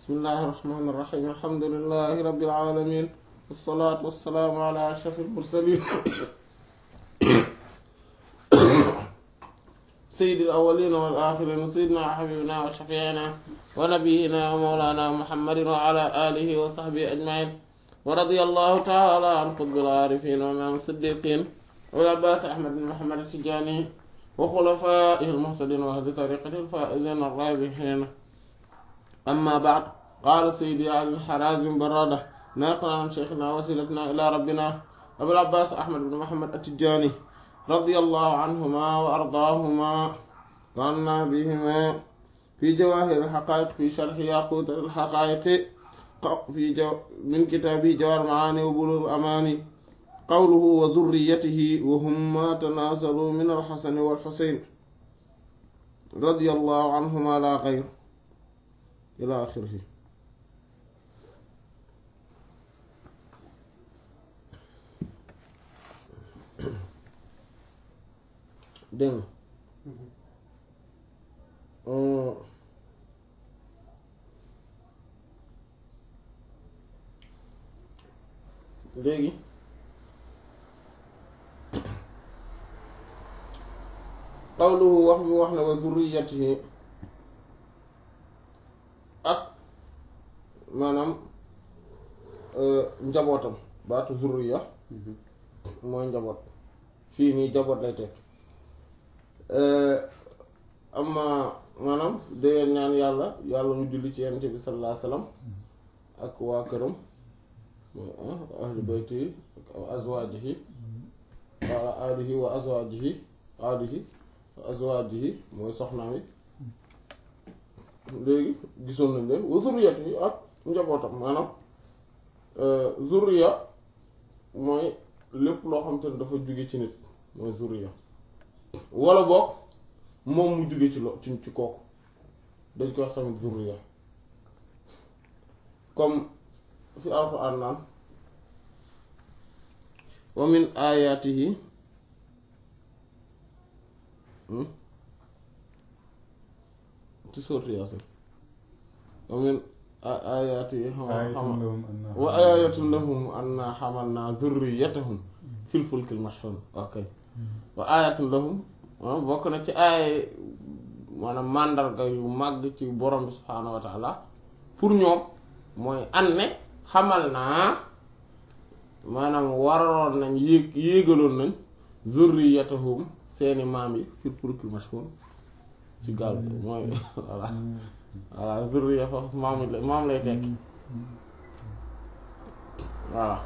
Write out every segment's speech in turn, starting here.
bismillahi irrahmani irrahim alhamdulilahi rabbil alamin wassalaatu wassalaamu ala ashraf almursalin sayyidi alawalina wal axirin sayyidina wa xabibina wa shafiina wa nabiyina wa mawlana muhammadin wa ala alihi wa sahbihi ajmain wa radiya allahu taala an qutbil aarifin wa imaam siddiqin wal abbaas ahmad bin muhammad tijani wa xulafaihi almuhtadin wa ahli tariqati alfaizin arrabihin amma baad qaala sayyidi ali harazim barada naqlan an shaykhina wasilatna ila rabbina abul abbas ahmad bin muhammad at-tijani radiyallahu anhuma wa ardaahuma wa anna bihima fi jawahir al-haqa'iq fi sharh yaqut al-haqa'iq fi min kitabi jawahir al-ma'ani wa bulugh al-amani qawluhu wa dhurriyyatihi wa hum ma tanasalu min al-hasan wal-husayn radiyallahu anhuma la ghayr ila axirihi dégg léegi qawluhu wax mi wax ne wa zurriyatihi ak maanaam njabootam baatu zurriya mooy njaboot fii nii njaboot lay teg amma maanaam dangeen ñaan yàlla yàlla mu julli ci yonent bi sallallahu alayhi wasallam ak waa këram ahli bayti ak azwaajihi wa alihi wa azwaajihi alihi wa azwaajihi mooy soxnaam yi léegi gisoon nañ leen wa zurriyat yi ak njabootam maanaam zurriya mooy lépp loo xam te ne dafa jóge ci nit mooy zurriya wala boog moom mu jóge ci lo ci ci kooku dañ koy wax tamit zurriya comme fi alxuraan naan wa min ayaatihi ci sourate Yaasin wa min ayaatihi xam wa ayaatun lahum anna hamalna dhurriyyatahum fil fulkil mashhun ok wa ayaatun lahum bokk na ci ay maanaam màndarga yu màgg ci borom bi subhaanahu wa taala pour ñoom mooy an ne xamal naa maanaam waraloon nañ yéeg yéegaloon nañ zurriyatahum seeni maam yi fil fulkil mashhun ci gaal bi mooy voilà voilà zurriya foofu maam lay maam lay tekki voilà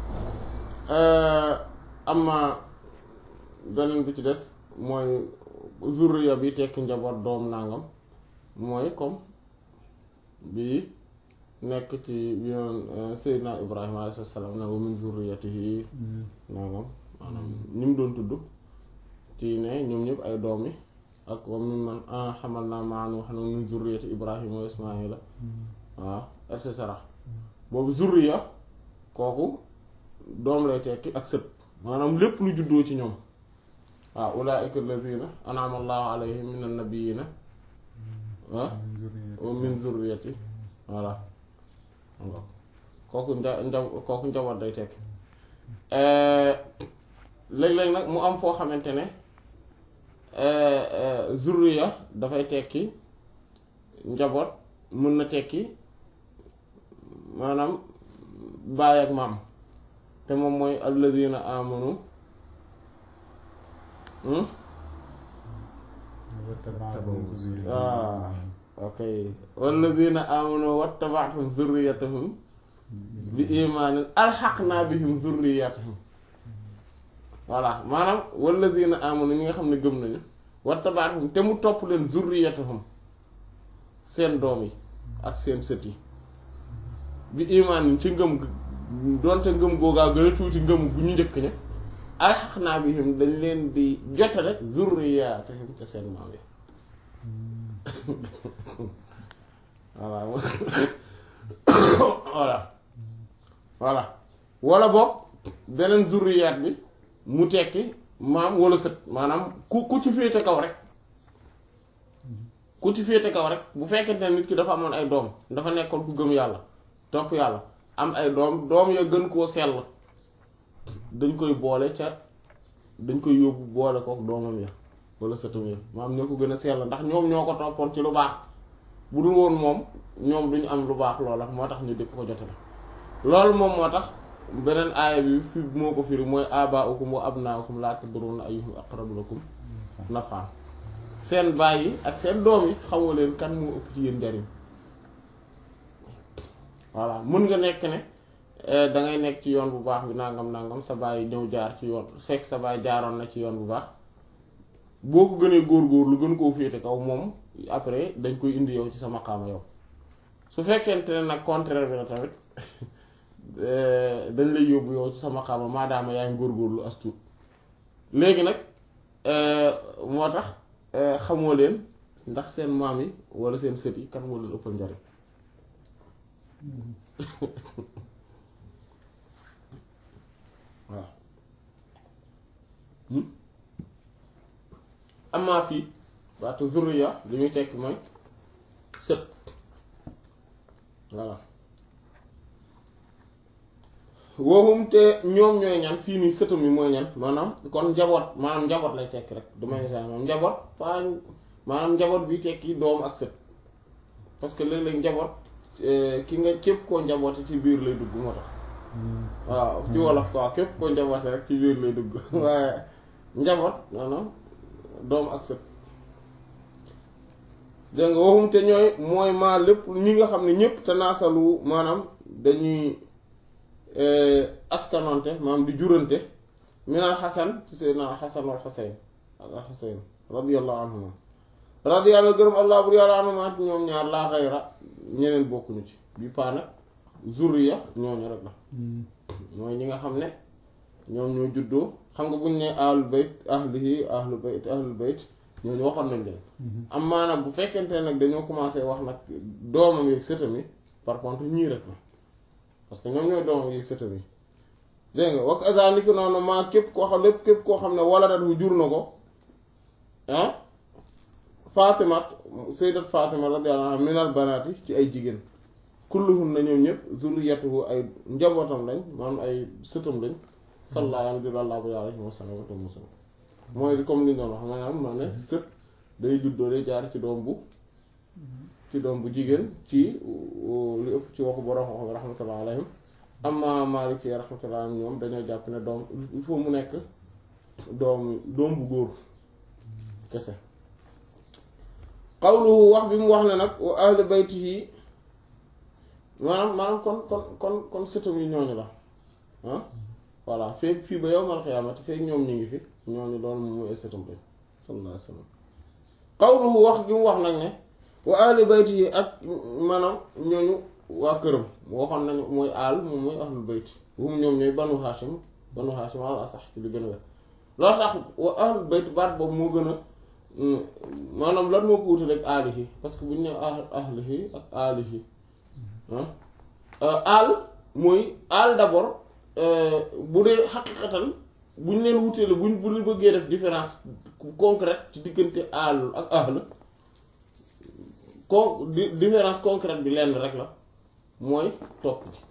amma beneen bi ci des mooy zurriya bi tekki njaboot doom nangam mooy comme bi nekk ci bi yoon Seydina Ibrahima alayhi salaam na wa min zurriyatihi nangam maanaam ñi mu doon tudd ci ne ñoom ñëpp ay doom yi ak wa mimman hamalna ma'a Nuuhin wa min zurriyyati Ibrahima wa Ismaa'ila waaw et cetera boobu zurriya kooku doom lay tekki ak sët maanaam lépp lu juddoo ci ñoom waaw ulaa'ika allaziina an'ama Allahu alayhim minan nabiyyiina wa min zurriyyati voilà kooku nja nja kooku njaboot day tekki léeg-léeg nag mu am foo xamante ne zurriya dafay tekki njaboot mën na tekki maanaam baay ak maam te moom mooy alladina amanu waaw ok walladina amanu wattaba'tum zurriyatahum bi imaanin alxaqna bihim zurriyatahum voilà maanaam walladina amanu ñi nga xam ne gëm nañu wattaba'tum te mu topp leen zurriyatahum seen doom yi ak seen sët yi bi imaanin ci ngëm doonte ngëm googaa gën a tuuti ngëm bu ñu njëkk ña alxaqna bihim dañ leen di jotale zurriyatahum ca seen maam yi voilà voilà voilà wala boog beneen zurriyaat bi mu tekki maam wala sët maanaam ku ku ci féete kaw rek ku ci féete kaw rek bu fekkente ne nit ki dafa amoon ay doom dafa nekkoon ku gëm yàlla topp yàlla am ay doom doom ya gën koo sell dañ koy boole ca dañ koy yóbbu boole kook doomam ya wala sëtam ya maanaam ñoo ko gën a sell ndax ñoom ñoo ko toppoon ci lu baax bu dul woon moom ñoom duñu am lu baax loola moo tax ñu dëkk ko jote la loolu moom moo tax beneen aaya bi fi moo ko firi mooy abaa'ukum wa abnaa'ukum laa tadruuna ayyuhum aqrabu lakum naf'an seen baay yi ak seen doom yi xamoo leen kan moo ëpp ci yéen njariñ voilà mun nga nekk ne da ngay nekk ci yoon bu baax bi nangam nangam sa baay ñëw jaar ci yoon fekk sa baay jaaroon na ci yoon bu baax boo ko gënee góor-góor lu gën koo féete kaw moom après dañ koy indi yow ci sa maqaama yow su fekkente ne nag contraire bi la tamit dañ lay yóbbu yow ci sa maqaama maadaama yaa ngi góor-góorlu as tuut léegi nag moo tax xamoo leen ndax seen maam yi wala seen sët yi kan moo leen ëppal njariñ waaw amaa fii baatu zurriya li muy tekki mooy sët voilà wooxum te ñoom ñooy ñan fii nii sëtam yi mooy ñan maanaam kon njaboot maanaam njaboot lay tekki rek du may sa moom njaboot pas maanaam njaboot bi tekki doom ak sët parce que léeg-léeg njaboot ki nga képp koo njaboote ci biir lay dugg moo tax waaw ci wolof quoi képp koo njaboote rek ci biir lay dugg waaye njaboot maanaam doom ak sët dégg nga waxum te ñooy mooy maa lépp ñi nga xam ne ñëpp te naasalu maanaam dañuy askanonte maanaam di jurante minal xasan ci seydina xasan wal xuseyn ak al xuseyn radiyallahu anhuma radiyallahu gërëm allah bur yàlla anhuma ñoom ñaar laa xayra ñeneen bokkuñu ci bi paa nag zurriya ñooñu rek la mooy ñi nga xam ne ñoom ñoo juddoo xam nga buñ ne ahlul bayt ahlihi ahlul bayt ahlul bayt ñooñu waxoon nañ leen am maanaam bu fekkente nag dañoo commencé wax nag doomam yeeg sëtam yi par contre ñii rek la parce que ñoom ñooy doomam yeeg sëtam yi dégg nga wax azalika noonu maa képp koo xam lépp képp koo xam ne wala dat wu jur na ko ah Faatimat sayyidat Fatima radiyallahu anha minal banaati ci ay jigéen kulluhum na ñoom ñëpp zurriyatuhu ay njabootam lañ maanaam ay sëtam lañ sallallahu alayhi wa sallam mooy comme li ñu doon wax maanaam ma ne sët day juddoo day jaar ci doom bu ci doom bu jigéen ci li ëpp ci waxu borom wax rahmatullah alayhim amma Maliki rahmatullah alayhim ñoom dañoo jàpp ne doom il faut mu nekk doom doom bu góor kese qawluhu wax bi mu wax ne nag wa ahli baytihi maanaam maanaam kon kon kon kon sëtam yi ñooñu la ah voilà feeg fii ba yawmal qiyaamati feeg ñoom ñu ngi fi ñooñu loolu moom mooy sëtam lañ sallallahu alayhi wa sallam qawluhu wax gi mu wax nag ne wa ahli baytihi ak maanaam ñooñu waa këram waxoon nañu mooy aal moom mooy ahlul bayti hum ñoom ñooy banu hashim banu hashim ala sax ci li gën a wér loolu tax wa ahlul bayt baat boobu moo gën a maanaam lan moo ko wutal ak aalihi parce que bu ñu ne ahlihi ak aalihi aal mooy aal d'abord bu dee xaqiqatan bu ñu leen wutee la buñ bu ñu bëggee def différence concrète ci diggante aal ak ahl con différence concrète bi lenn rek la mooy topp bi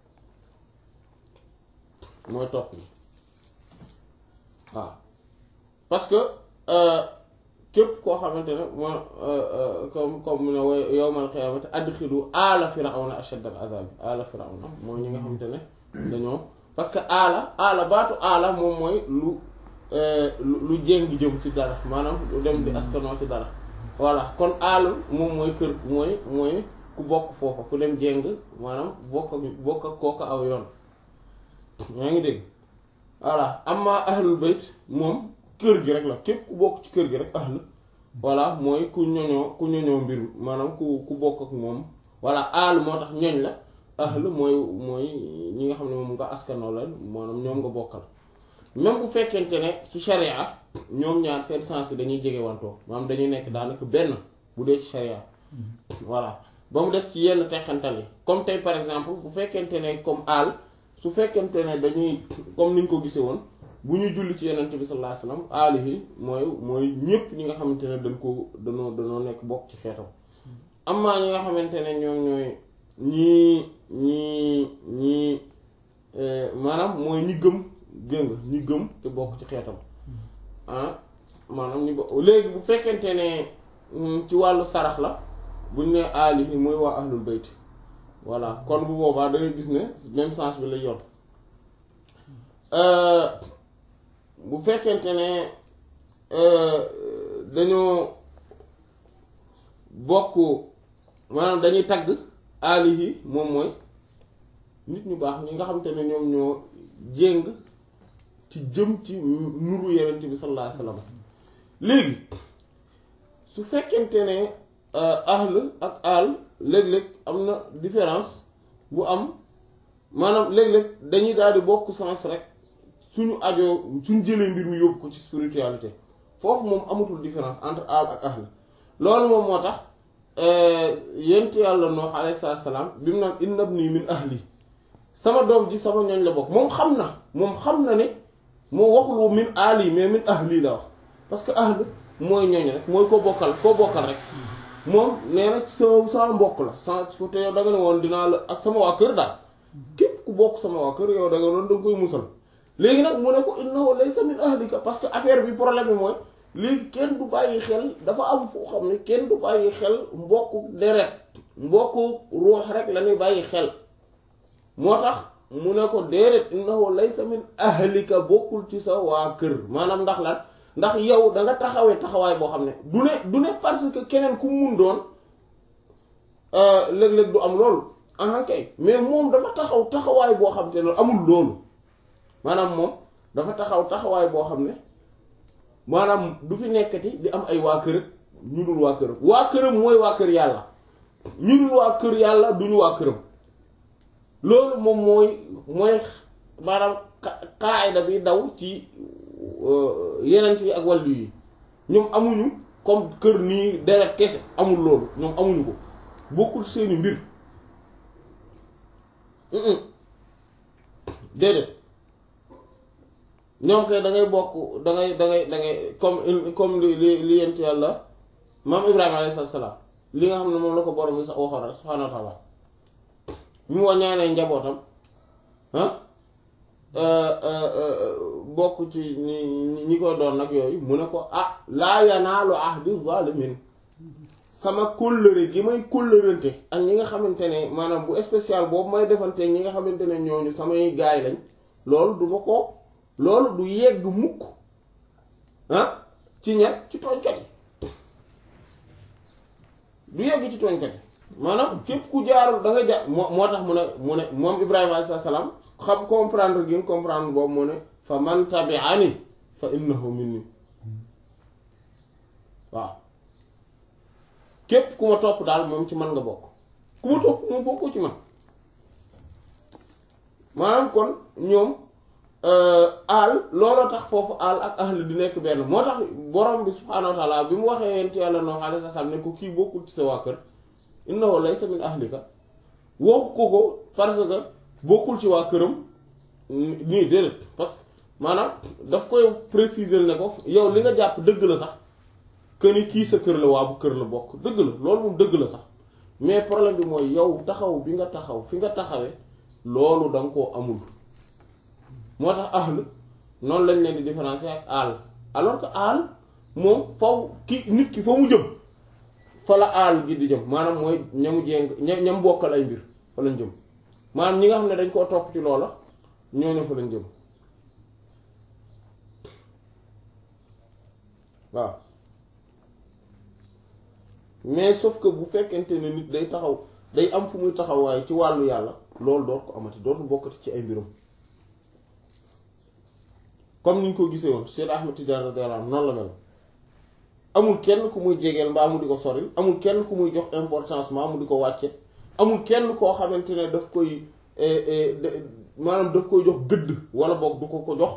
mooy topp bi waaw parce que képp koo xamante ne moo comme comme mu ne wa yawmal qiyaamati adxilu aala firawna ashadda al azab aala firawna mooy ñi nga xamante ne dañoo parce que aala aala baatu aala moom mooy lu lu jéng jëm ci dara maanaam lu dem di askanoo ci dara voilà kon aalul moom mooy kër mooy mooy ku bokk foofa ku dem jéng maanaam bokk bokk ak kooku aw yoon yaa ngi dégg voilà amma ahlul bayt moom kër gi rek la képp ku bokk ci kër gi rek ahl voilà mooy ku ñoñoo ku ñoñoo mbir maanaam ku ku bokk ak moom voilà aal moo tax ñoñ la ahl mooy mooy ñi nga xam ne moom nga askanoo leen maanaam ñoom nga bokkal même bu fekkente ne ci sharia ñoom ñaar seen sens yi dañuy jege wantoo maanaam dañuy nekk daanaka benn bu dee ci sharia voilà ba mu des ci yenn teqantal yi comme tey par exemple bu fekkente ne comme aal su fekkente ne dañuy comme niñ ko gisee woon bu ñuy julli ci yenent bi sallallahu alayhi wasallam alihi mooy mooy ñépp ñi nga xamante ne dañ ko danoo danoo nekk bokk ci xeetam amma ñi nga xamante ne ñoom ñooy ñii ñii ñii maanaam mooy ñi gëm dégg nga ñi gëm te bokk ci xeetam ah maanaam ñu bo léegi bu fekkente ne ci wàllu sarax la buñ ne alihi mooy waa ahlul bayt voilà kon bu boobaa da ngay gis ne même sens bi lay yor bu fekkente ne dañoo bokk maanaam dañuy tagg alihi moom mooy nit ñu baax ñi nga xamante ne ñoom ñoo jéng ci jëm ci nuru yenent bi sallallahu alayhi wasallam léegi su fekkente ne ahl ak al léeg-léeg am na différence bu am maanaam léeg-léeg dañuy daal di bokk sens rek suñu ajoo suñu jëlee mbir mi yóbbu ko ci spiritualité foofu moom amatul différence entre al ak ahl loolu moom moo tax yent yàlla Nuh alayhi salaam bi mu naan inna ibni min ahli sama doom ji sama ñooñ la bokk moom xam na moom xam na ne moo waxul min ali mais min ahli la wax parce que ahl mooy ñooñ rek mooy koo bokkal koo bokkal rek moom nee na ci sama sama mbokk la sans te yow da nga ne woon dinaa la ak sama waa kër daal képp ku bokk sama waa kër yow da nga doon da nga koy musal léegi nag mu ne ko innahu laysa min ahlika parce que affaire bi problème bi mooy léegi kenn du bàyyi xel dafa am foo xam ne kenn du bàyyi xel mbokku deret mbokku ruux rek la ñuy bàyyi xel moo tax mu ne ko déedéet innahu laysa min ahlika bokkul ci sa waa kër maanaam ndax lan ndax yow da nga taxawee taxawaay boo xam ne du ne du ne parce que keneen ku mun doon léeg-léeg du am loolu ah kay mais moom dafa taxaw taxawaay boo xam te ne amul loolu maanaam moom dafa taxaw taxawaay boo xam ne maanaam du fi nekkati di am ay waa kër ñu dul waa këram waa këram mooy waa kër yàlla ñu dul waa kër yàlla duñu waa këram loolu moom mooy mooy maanaam qaayda bi daw ci yenent yi ak wàllu yi ñoom amuñu comme kër nii deret kese amul loolu ñoom amuñu ko bokkul seeni mbir déedéet ñoom kay da ngay bokk da ngay da ngay da ngay comme comme li li li yent yàlla maam Ibrahima alayhi salaam li nga xam ne moom la ko borom bi sax waxoon rek subhaanahu wa taala bi mu waññaanee njabootam ah bokk ci ñi ñi ko doon nag yooyu mu ne ko ah laa yanaalu ahdi zalimin sama kóllëre gi may kóllërante ak ñi nga xamante ne maanaam bu spécial boobu may defante ñi nga xamante ne ñooñu samay gaay lañ loolu du ma ko loolu du yegg mukk ah ci ña ci tooñkat yi du yegg ci tooñkat yi maanaam képp ku jaarul da nga jaar moo moo tax mu ne mu ne moom Ibrahima alayhi salaam xam comprendre gi comprendre boobu mu ne fa man tabi'ani fa innahu minni waaw képp ku ma topp daal moom ci man nga bokk ku ma topp moom bokkoo ci man maanaam kon ñoom aal looloo tax foofu aal ak ahl di nekk benn moo tax borom bi subhaanahu wa taala bi mu waxee yent yàlla Nuh alayhi salaam ne ko kii bokkul ci sa waa kër innahu laysa min ahlika waxu ko ko parce que bokkul ci waa këram nii déedéet parce que maanaam daf koy préciser ne ko yow li nga jàpp dëgg la sax que ni kii sa kër la waa bu kër la bokk dëgg la loolu moom dëgg la sax mais problème bi mooy yow taxaw bi nga taxaw fi nga taxawee loolu da nga koo amul moo tax ahl noonu lañ leen di différencier ak aal alors que aal moom faw ki nit ki fa mu jëm fa la aal gi di jëm maanaam mooy ñamu jéng ñam bokkal ay mbir fa lañ jëm maanaam ñi nga xam ne dañ koo topp ci loola ñooñu fa lañ jëm waaw mais sauf que bu fekkente ne nit day taxaw day am fu muy taxawaay ci wàllu yàlla loolu doot ko amati dootu bokkati ci ay mbirum comme ni ñu ko gisee woon Cheikh Ahmed Tidiane radiyallahu anhu noonu la mel amul kenn ku muy jegeel mbaa mu di ko soril amul kenn ku muy jox importance mbaa mu di ko wàcce amul kenn koo xamante ne daf koy maanaam daf koy jox gëdd wala boog du ko ko jox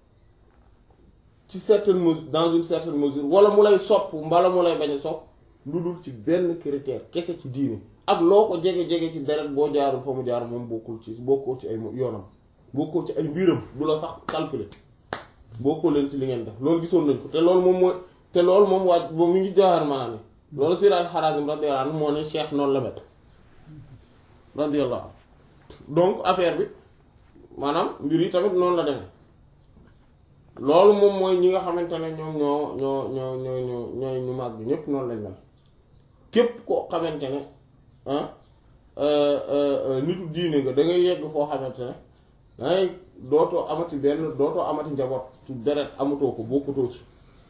ci certaine mesure dans une certaine mesure wala mu lay sopp mbala mu lay bañ a sopp lu dul ci benn critère kese ci diine ak loo ko jege-jege ci deret boo jaarul fa mu jaar moom bokkul ci bokkoo ci ay yoonam bokkoo ci ay mbiram du la sax calculer bokkoo leen ci li ngeen def loolu gisoon nañ ko te loolu moom mooy te loolu moom waaj moom mi ngi jaaxar maa ni loolu Sayyid al-Harazim radiyallahu anhu moo ne cheikh noonu la mel radiyallahu donc affaire bi maanaam mbir yi tamit noonu la demee loolu moom mooy ñi nga xamante ne ñoom ñoo ñoo ñoo ñoo ñoo ñooy ñu màgg ñépp noonu lañ mel képp koo xamante ne ah nitu diine nga da ngay yegg foo xamante ne dangay dootoo amati benn dootoo amati njaboot ci deret amatoo ko bokkutoo ci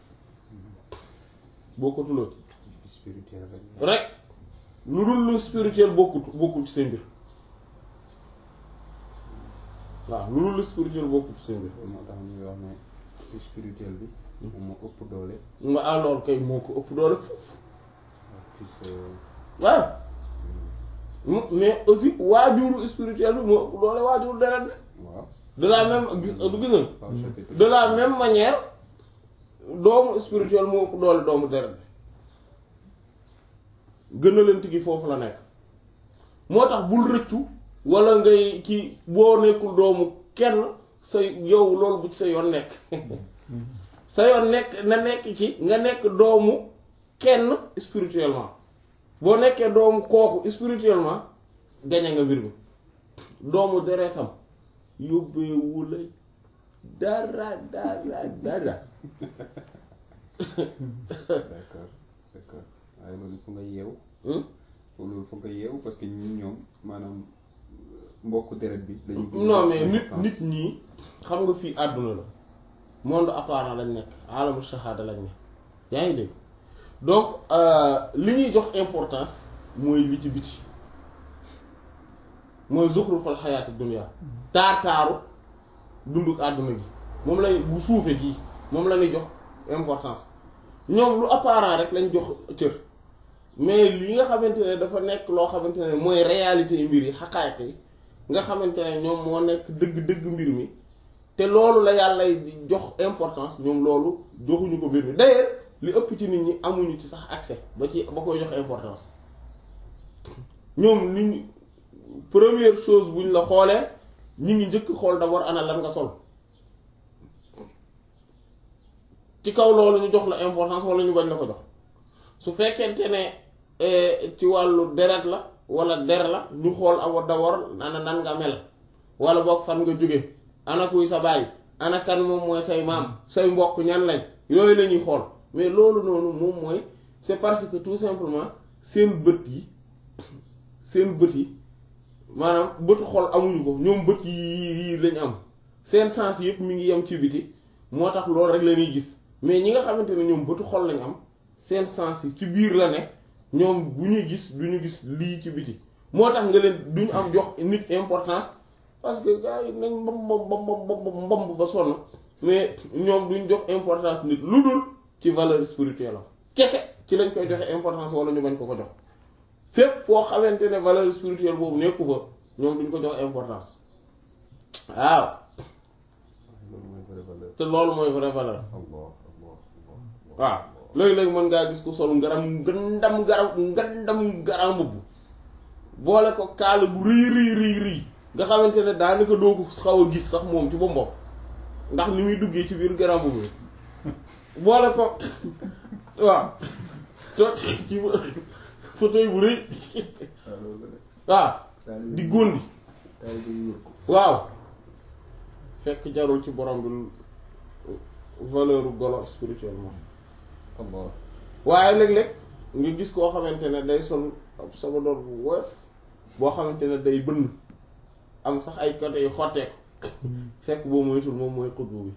bokkutuloo ci spirituel rek. rek lu dul lu spirituel bokkut bokkul ci seen mbir waaw lu dul lu spirituel bokkul ci seen mbir loolu moo tax ñuy wax ne spirituel bi. moom moo ëpp doole. nga alors kay moo ko ëpp doole foofu fils. waaw mais aussi waajuru spirituel bi moo ëpp doole waajuru deret bi waaw. de la même gis du gis nañ Pape chapitre. de la même manière doomu spirituel moo ëpp doole doomu deret bi gën a leen tigi foofu la nekk moo tax bul rëccu wala ngay kii boo nekkul doomu kenn sa yow loolu bu ci sa yoon nekk sa yoon nekk na nekk ci nga nekk doomu kenn spirituellement boo nekkee doomu kooku spirituellement gañe nga mbir mi doomu deretam yóbbeewu la dara dara dara d'accord d'accord waaye loolu fu nga yeewu. Hmm? loolu fu nga yeewu parce que ñun ñoom maanaam mbokku deret bi. dañuy gën a non mais nit importance. nit ñi xam nga fii àdduna la monde apparent lañ nekk alamu shahada lañ nekk yaa ngi dégg donc euh, li ñuy jox importance mooy li ci biti mooy zuxrufal xayaati dunya taar taaru dunduk àdduna gi moom lay bu suufe gii moom la ñuy jox importance ñoom lu apparent rek lañ jox cër mais li nga xamante ne dafa nekk loo xamante ne mooy réalité yi mbir yi xaqaayiq yi nga xamante ne ñoom moo nekk dëgg-dëgg mbir mi te loolu la yàlla di jox importance ñoom loolu joxuñu ko mbir mi d'ailleurs li ëpp ci nit ñi amuñu ci sax accès ba ci ba koy jox importance ñoom nit ñi première chose buñ la xoolee ñi ngi njëkk xool d'abord ana lan nga sol ci kaw loolu ñu jox la importance wala ñu bañ la ko jox su fekkente ne eh, ci wàllu deret la wala der la ñu xool awa d'abord ana nan nga mel wala boog fan nga jóge ana kuy sa baay ana kan moom mooy say maam say mbokk ñan lañ yooyu la ñuy xool mais loolu noonu moom mooy c'est parce que tout simplement seen bët yi seen bët yi maanaam bëtu xol amuñu ko ñoom bët yi yi lañ am seen sens yëpp mi ngi yem ci biti moo tax loolu rek la ñuy gis mais ñi nga xamante ne ñoom bëtu xol lañ am seen sens yi ci biir la ne ñoom bu ñuy gis du ñu gis lii ci biti moo tax nga leen duñu am jox nit importance parce que gars yi nañ mbam mbam mbam mbam ba sonn mais ñoom duñ jox importance nit lu dul ci valeur spirituelle am kese ci lañ koy joxe importance wala ñu bañ ko ko jox fépp foo xamante ne valeur spirituelle boobu nekku fa ñoom duñ ko jox importance waaw loolu mooy vraie valeur. te loolu mooy vraie valeur Allah Allah Allah. waaw léegi-léegi mën ngaa gis ko sol ngaram ngandam ngaram ngandam garam mbubb boole ko kaala bu rëy rëy rëy rëy nga xamante ne daanaka doo ko xaw a gis sax moom ci ba mbopp ndax ni muy duggee ci biir garam mbubb boole ko waaw toog ci fauteuil bu rëy waaw loolu la de. waaw Taalibe di yi- góondi taalibe yi wër ko. waaw fekk jarul ci borom bi valeur golo spirituellement Allah. waaye léeg-léeg nga gis koo xamante ne day sol ab sabadoor bu woyof boo xamante ne day bënn am sax ay côté yu xotteeku fekk boo moytul moom mooy xutbu bi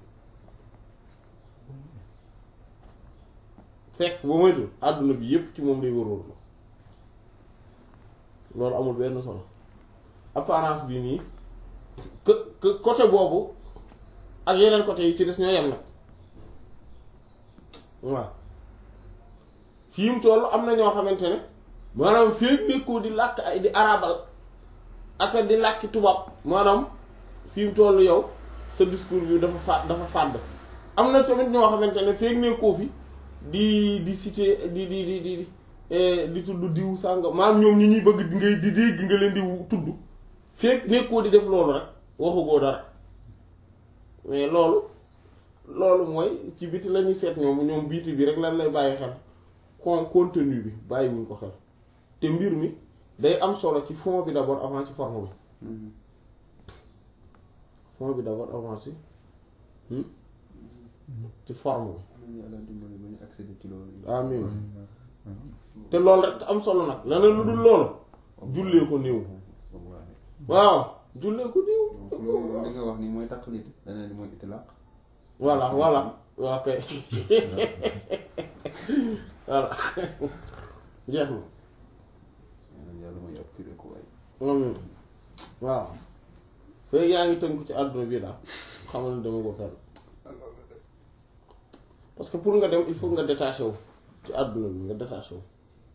fekk boo moytul àdduna bi yépp ci moom lay wër-wër loolu amul benn solo apparence bi nii que que côté boobu ak yeneen côté yi ci des ñoo yem nag waaw fii mu toll am na ñoo xamante ne maanaam fii nekkoo di làkk ay di arabal ak di làkki tubaab maanaam fii mu toll yow sa discours bi dafa fa dafa fàdd am na tamit ñoo xamante ne feeg nekkoo fi di di citer di di di di di di tudd diw sànga maanaam ñoom ñi ñuy bëgg di ngay di dégg nga leen di tudd feeg nekkoo di def loolu rek waxugoo dara mais loolu loolu mooy ci biti la ñuy seet ñoom ñoom biti bi rek lan lay bàyyi xel con contenu bi bàyyiwuñ ko xel te mbir mi day am solo ci fond bi d'abord avant ci forme bi fond bi d'abord avant ci ci forme bi yàlla dimbali ba ñu accéder ci loolu amin te loolu rek am solo nag leneen lu dul loolu jullee ko néew waaw jullee ko néew donc loolu li nga wax ni mooy taqlid leneen li mooy itlaq voilà voilà waaw kay voilà jeex na yeneen yàlla mooy ab firé ko waay amin waaw fekk yaa ngi tënku ci àdduna bi daal xamal ne dama ko fenn parce que pour nga dem il faut nga détaché wu ci àdduna bi nga détaché wu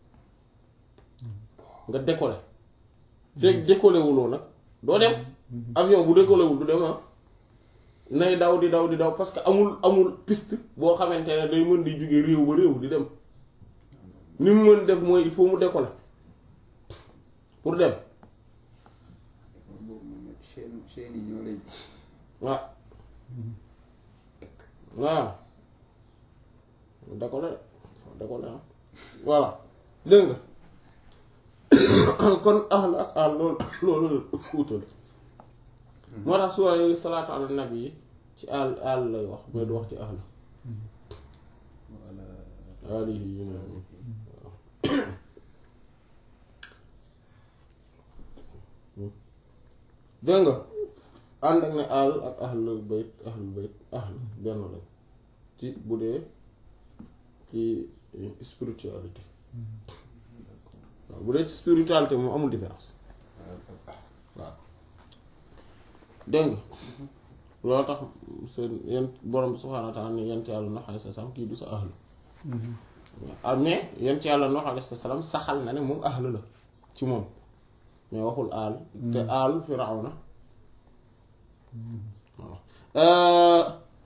nga décoller fekk décoller wuloo nag doo dem avion bu décoller wul du dem ah nay daw di daw di daw parce que amul amul piste boo xamante ne day mën di jóge réew ba réew di dem ni mu mën def mooy il faut mu décoller pour dem boobu moom chaîne chaîne yi ñoo lay waaw waaw décoller de décoller ah voilà dégg nga kon ahl ak ahl loolu loolu wutal moo tax suwa yi salaatu ala nabi yi ci ahl ahl lay wax mais du wax ci ahl wala alihi yi ne dégg nga ànd ak ne ahl ak ahlul bayt ahlul bayt ahl benn lañ ci bu dee ci spiritualité waaw bu dee ci spiritualité moom amul différence waaw dégg nga loolu tax seen yent borom subhaanahu wa taala ne yent yàlla Nuux alayhi salaam kii du sa ahlu waaw mais yent yàlla Nuux alayhi salaam saxal na ne moom ahlu la ci moom mais waxul aal te aal Firawna waaw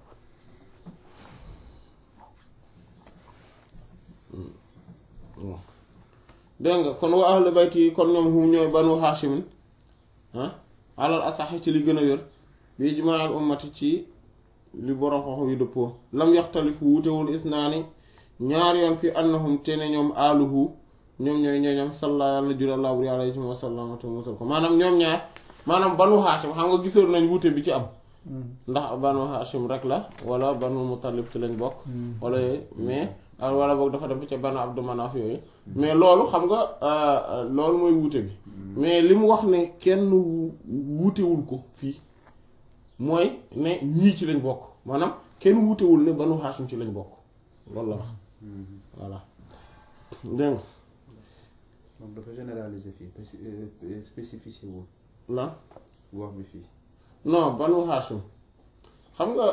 dégg nga kon wa ahlu bayti yi kon ñoom hum ñooy banu haashimin ah alal asaxi ci li gën a wér bi ijmaal ummati ci li borom xox yu dëppoo lam yaxtalifu wutewul isnaani ñaar yoon fi annahum te ne ñoom aaluhu ñoom ñooy ñooñam salla yàlla na jula laabu alayhi wa sallam te musal ko maanaam ñoom ñaar maanaam banu haashim xam nga gisoon nañ wute bi ci am ndax banu haashim rek la wala banu muttalib ci lañ bokk wala yooyu mais wala boog dafa dem ca banu abdu manaaf yooyu mais loolu xam nga loolu mooy wuute bi mais li mu wax ne kenn wuutewul ko fii mooy ne ñii ci lañ bokk maanaam kenn wuutewul ne banu haashim ci lañ bokk loolu la wax voilà dégg nga donc dafa généraliser fii spéci- euh, spécifié wul lan wax bi fii non banu haashim xam nga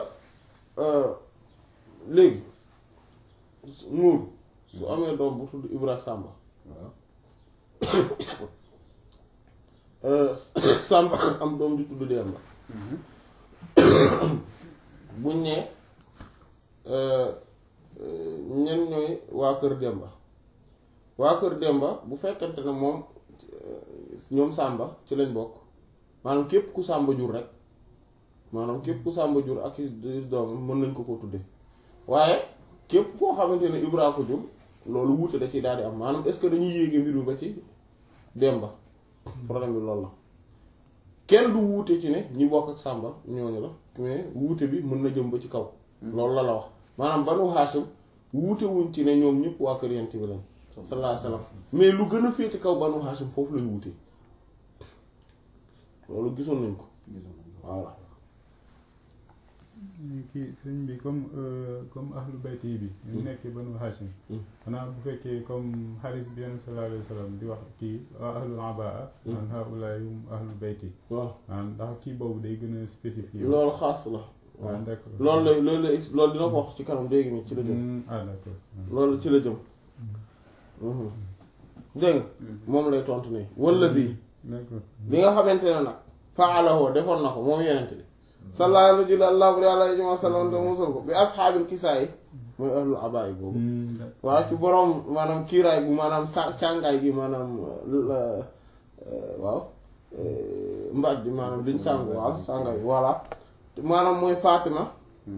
léegi nuur su amee doom bu tudd Ibra Samba waaw Samba am doom di tudd Demba buñ ne ñen ñooy waa kër Demba waa kër Demba bu fekkente ne moom ñoom Samba ci lañ bokk maanaam képp ku Samba jur rek maanaam képp ku Samba jur ak i doomam mën nañ ko ko tudde waaye képp koo xamante ne Ibra ko jur loolu wuute da ciy daal di am maanaam est-ce que dañuy yéege mbir mi ba ci Demba problème bi loolu la kenn du wuute ci ne ñi bokk ak Samba ñooñu la mais wuute bi mën na jëm ba ci kaw loolu la la wax maanaam banu Haashim wuute wuñ ci ne ñoom ñëpp waa kër Yonent bi lañ sallallahu alayhi wasallam mais lu gën a féete kaw banu Haashim foofu lañ wuute loolu gisoon nañ ko voilà kii sëñ bi comme comme ahlu bayti yi bi ñu nekkee banu hashim xanaa bu fekkee comme xaris bi yonent sallallahu alayhi wa sallam di wax kii ahlul abaa an haulaay hum ahlu bayti waaw maanaam ndax kii boobu day gën a spécifié loolu xaas la waaw d'accord loolu la loolu la loolu dina ko wax ci kanam léegi nii ci la jëm Hmm, ah d'accord loolu ci la jëm dégg nga moom lay tontu nii wallazi d'accord li nga xamante ne nag faalahu defoon na ko moom yenent bi sallallahu alayhi wa sallam te musal ko bi ashaabil kisaay mooy ahlul abaay boobu Hmm, d'accord. waaw ci boroom maanaam kiiraay bu maanaam sa càngaay gi maanaam la- waaw mbaaj bi maanaam liñ sàng waaw sàngaay voilà maanaam mooy Fatima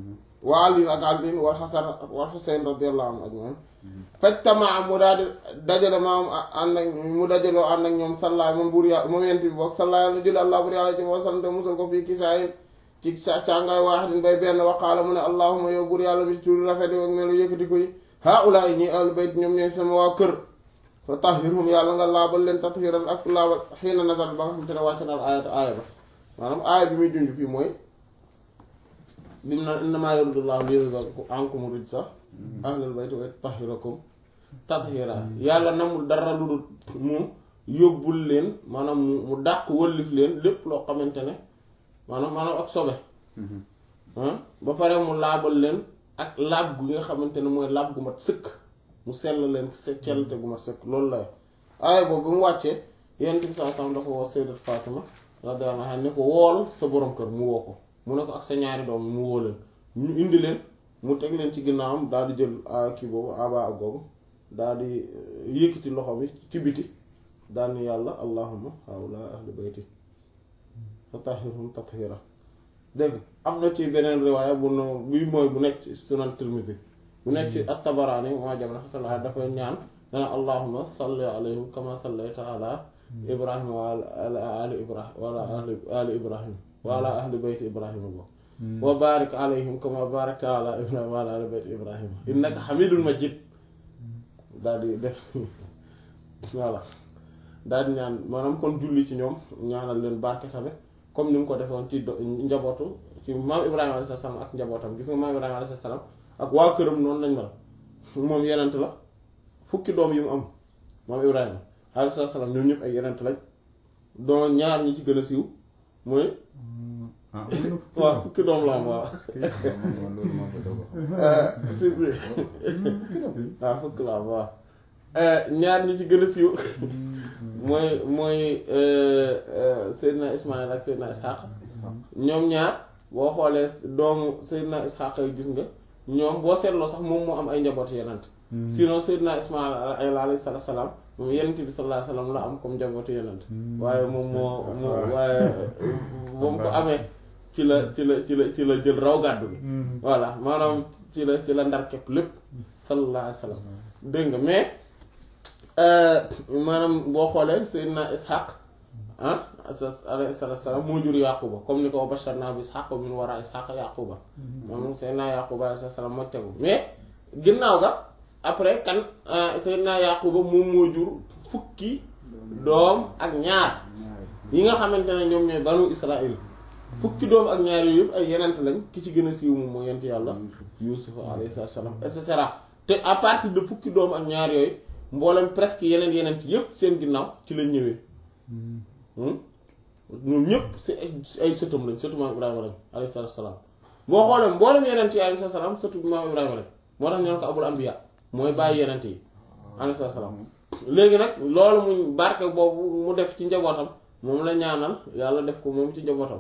wa Ali ak Ali wal Hasan wal Husayn radiyallahu anhu ajmain fajtamaa mu daal di dajale maam ànd ak mu dajaloo ànd ak ñoom sallaa moom buur yàlla moom yent bi boog sallaa yàlla julli allah buur yàlla ci moo sant musal ko fii kisaayin ci sa càngaay waaxidin bay benn waqaala mu ne allahuma yow buur yàlla bi tur rafet yi ak melu yëkkati koy haula yi ñi ahlu bayt ñoom ñooy sama waa kër fa tahhirhum yàlla nga laabal leen tathiran ak laabal xiina nazal ba nga xam te ne wàcc na aayat aaya ba maanaam aaya bi muy junj fii mooy bi mu naan innamaa yuridullahu liyuzhiba ankum rijsa ahlal bayti wa yutahhirakum tathira yàlla namul dara lu dul mu yóbbul leen maanaam mu mu dàq wëllif leen lépp loo xamante ne maanaam maanaam ak sobe ba pare mu laabal leen ak laab gu nga xamante ne mooy laab gu mat sëkk mu sell leen cellte gu mat sëkk loolu la aaya boobu bi mu wàccee yonent bi sallallahu alayhi wasallam dafa woo Sayyidat Fatima radiyallahu anha ne ko wool sa borom kër mu woo ko mu ne ko ak sa ñaari doom mu woo leen ñu indi leen mu teg leen ci ginnaawam daal di jël kii boobu aba ak googu daal di yëkkati loxo bi ci biti daal ni yàlla allahumma haula ahli bayti fatahhirhum tathira dégg am na ci beneen riwaaya bu no bi mooy bu nekk ci sunan Tirmidhi bu nekk ci at-Tabarani moo jam na dafa ñaan dana allahumma salli alayhim kama sallayta ala ibrahim wa ala ali ibrahim wala ali ibrahim wa ala ahli bayti ibrahima boobu wa barik alayhim kama barakta ala ibrahim wa ala ahli bayti ibrahima innaka hamidul majid daal di def voilà daal di ñaan maanaam kon julli ci ñoom ñaanal leen barke tamit comme ni mu ko defoon ci njabootu ci maam ibrahima alayhi salaam ak njabootam gis nga maam ibrahima alayhi salaam ak waa këram noonu lañ mel moom yenent la fukki doom yi mu am maam ibrahima alayhi salaam ñoom ñëpp ay yenent lañ doo ñaar ñi ci gën a siiw mooy waaw fukki doom la am waaw si si waaw fukki la am waaw ñaar ñi ci gën a siiw mooy mooy Seydina Ismaïl ak Seydina Ishaq ñoom ñaar boo xoolee doomu Seydina Ishaq yi gis nga ñoom boo seetloo sax moom moo am ay njaboot yenant sinon Seydina Ismaïl alayhi salaam moom yenent bi sallallahu alayhi wasallam la am comme njabootu yenent waaye moom moo moo waaye ba mu ko amee ci la ci la ci la ci la jël raw gàddu gi voilà maanaam ci la ci la ndar képp lépp sallallahu alayhi wasallam dégg nga mais maanaam boo xoolee Seydina Ishaq ah alayhi salaam moo jur Yaquba comme ni ko basharna bi Ishaq min wara Ishaq Yaquba moom Seydina Yaquba alayhi salaam moo tegu mais ginnaaw ga après kan Seydina Yaquba moom moo jur fukki doom ak ñaar yi nga xamante ne ñoom ñooy banu Israël fukki doom ak ñaar yooyu yëpp ay yenent lañ ki ci gën a siiw moom mooy yent yàlla Yuusuf alayhi salaam et cetera te à partir de fukki doom ak ñaar yooyu mboolem presque yeneen yenent yëpp seen ginnaaw ci lañ ñëwee ñoom ñëpp si ay sëtam lañ sëtu maam Ibrahima lañ alayhi salaam boo xoolee mboolem yenent yi alayhi salaam sëtu maam Ibrahima lañ moo tax ñu ne ko abul anbiya mooy bàyyi yenent yi alayhi salaam léegi nag loolu mu barke boobu mu def ci njabootam moom la ñaanal yàlla def ko moom ci njabootam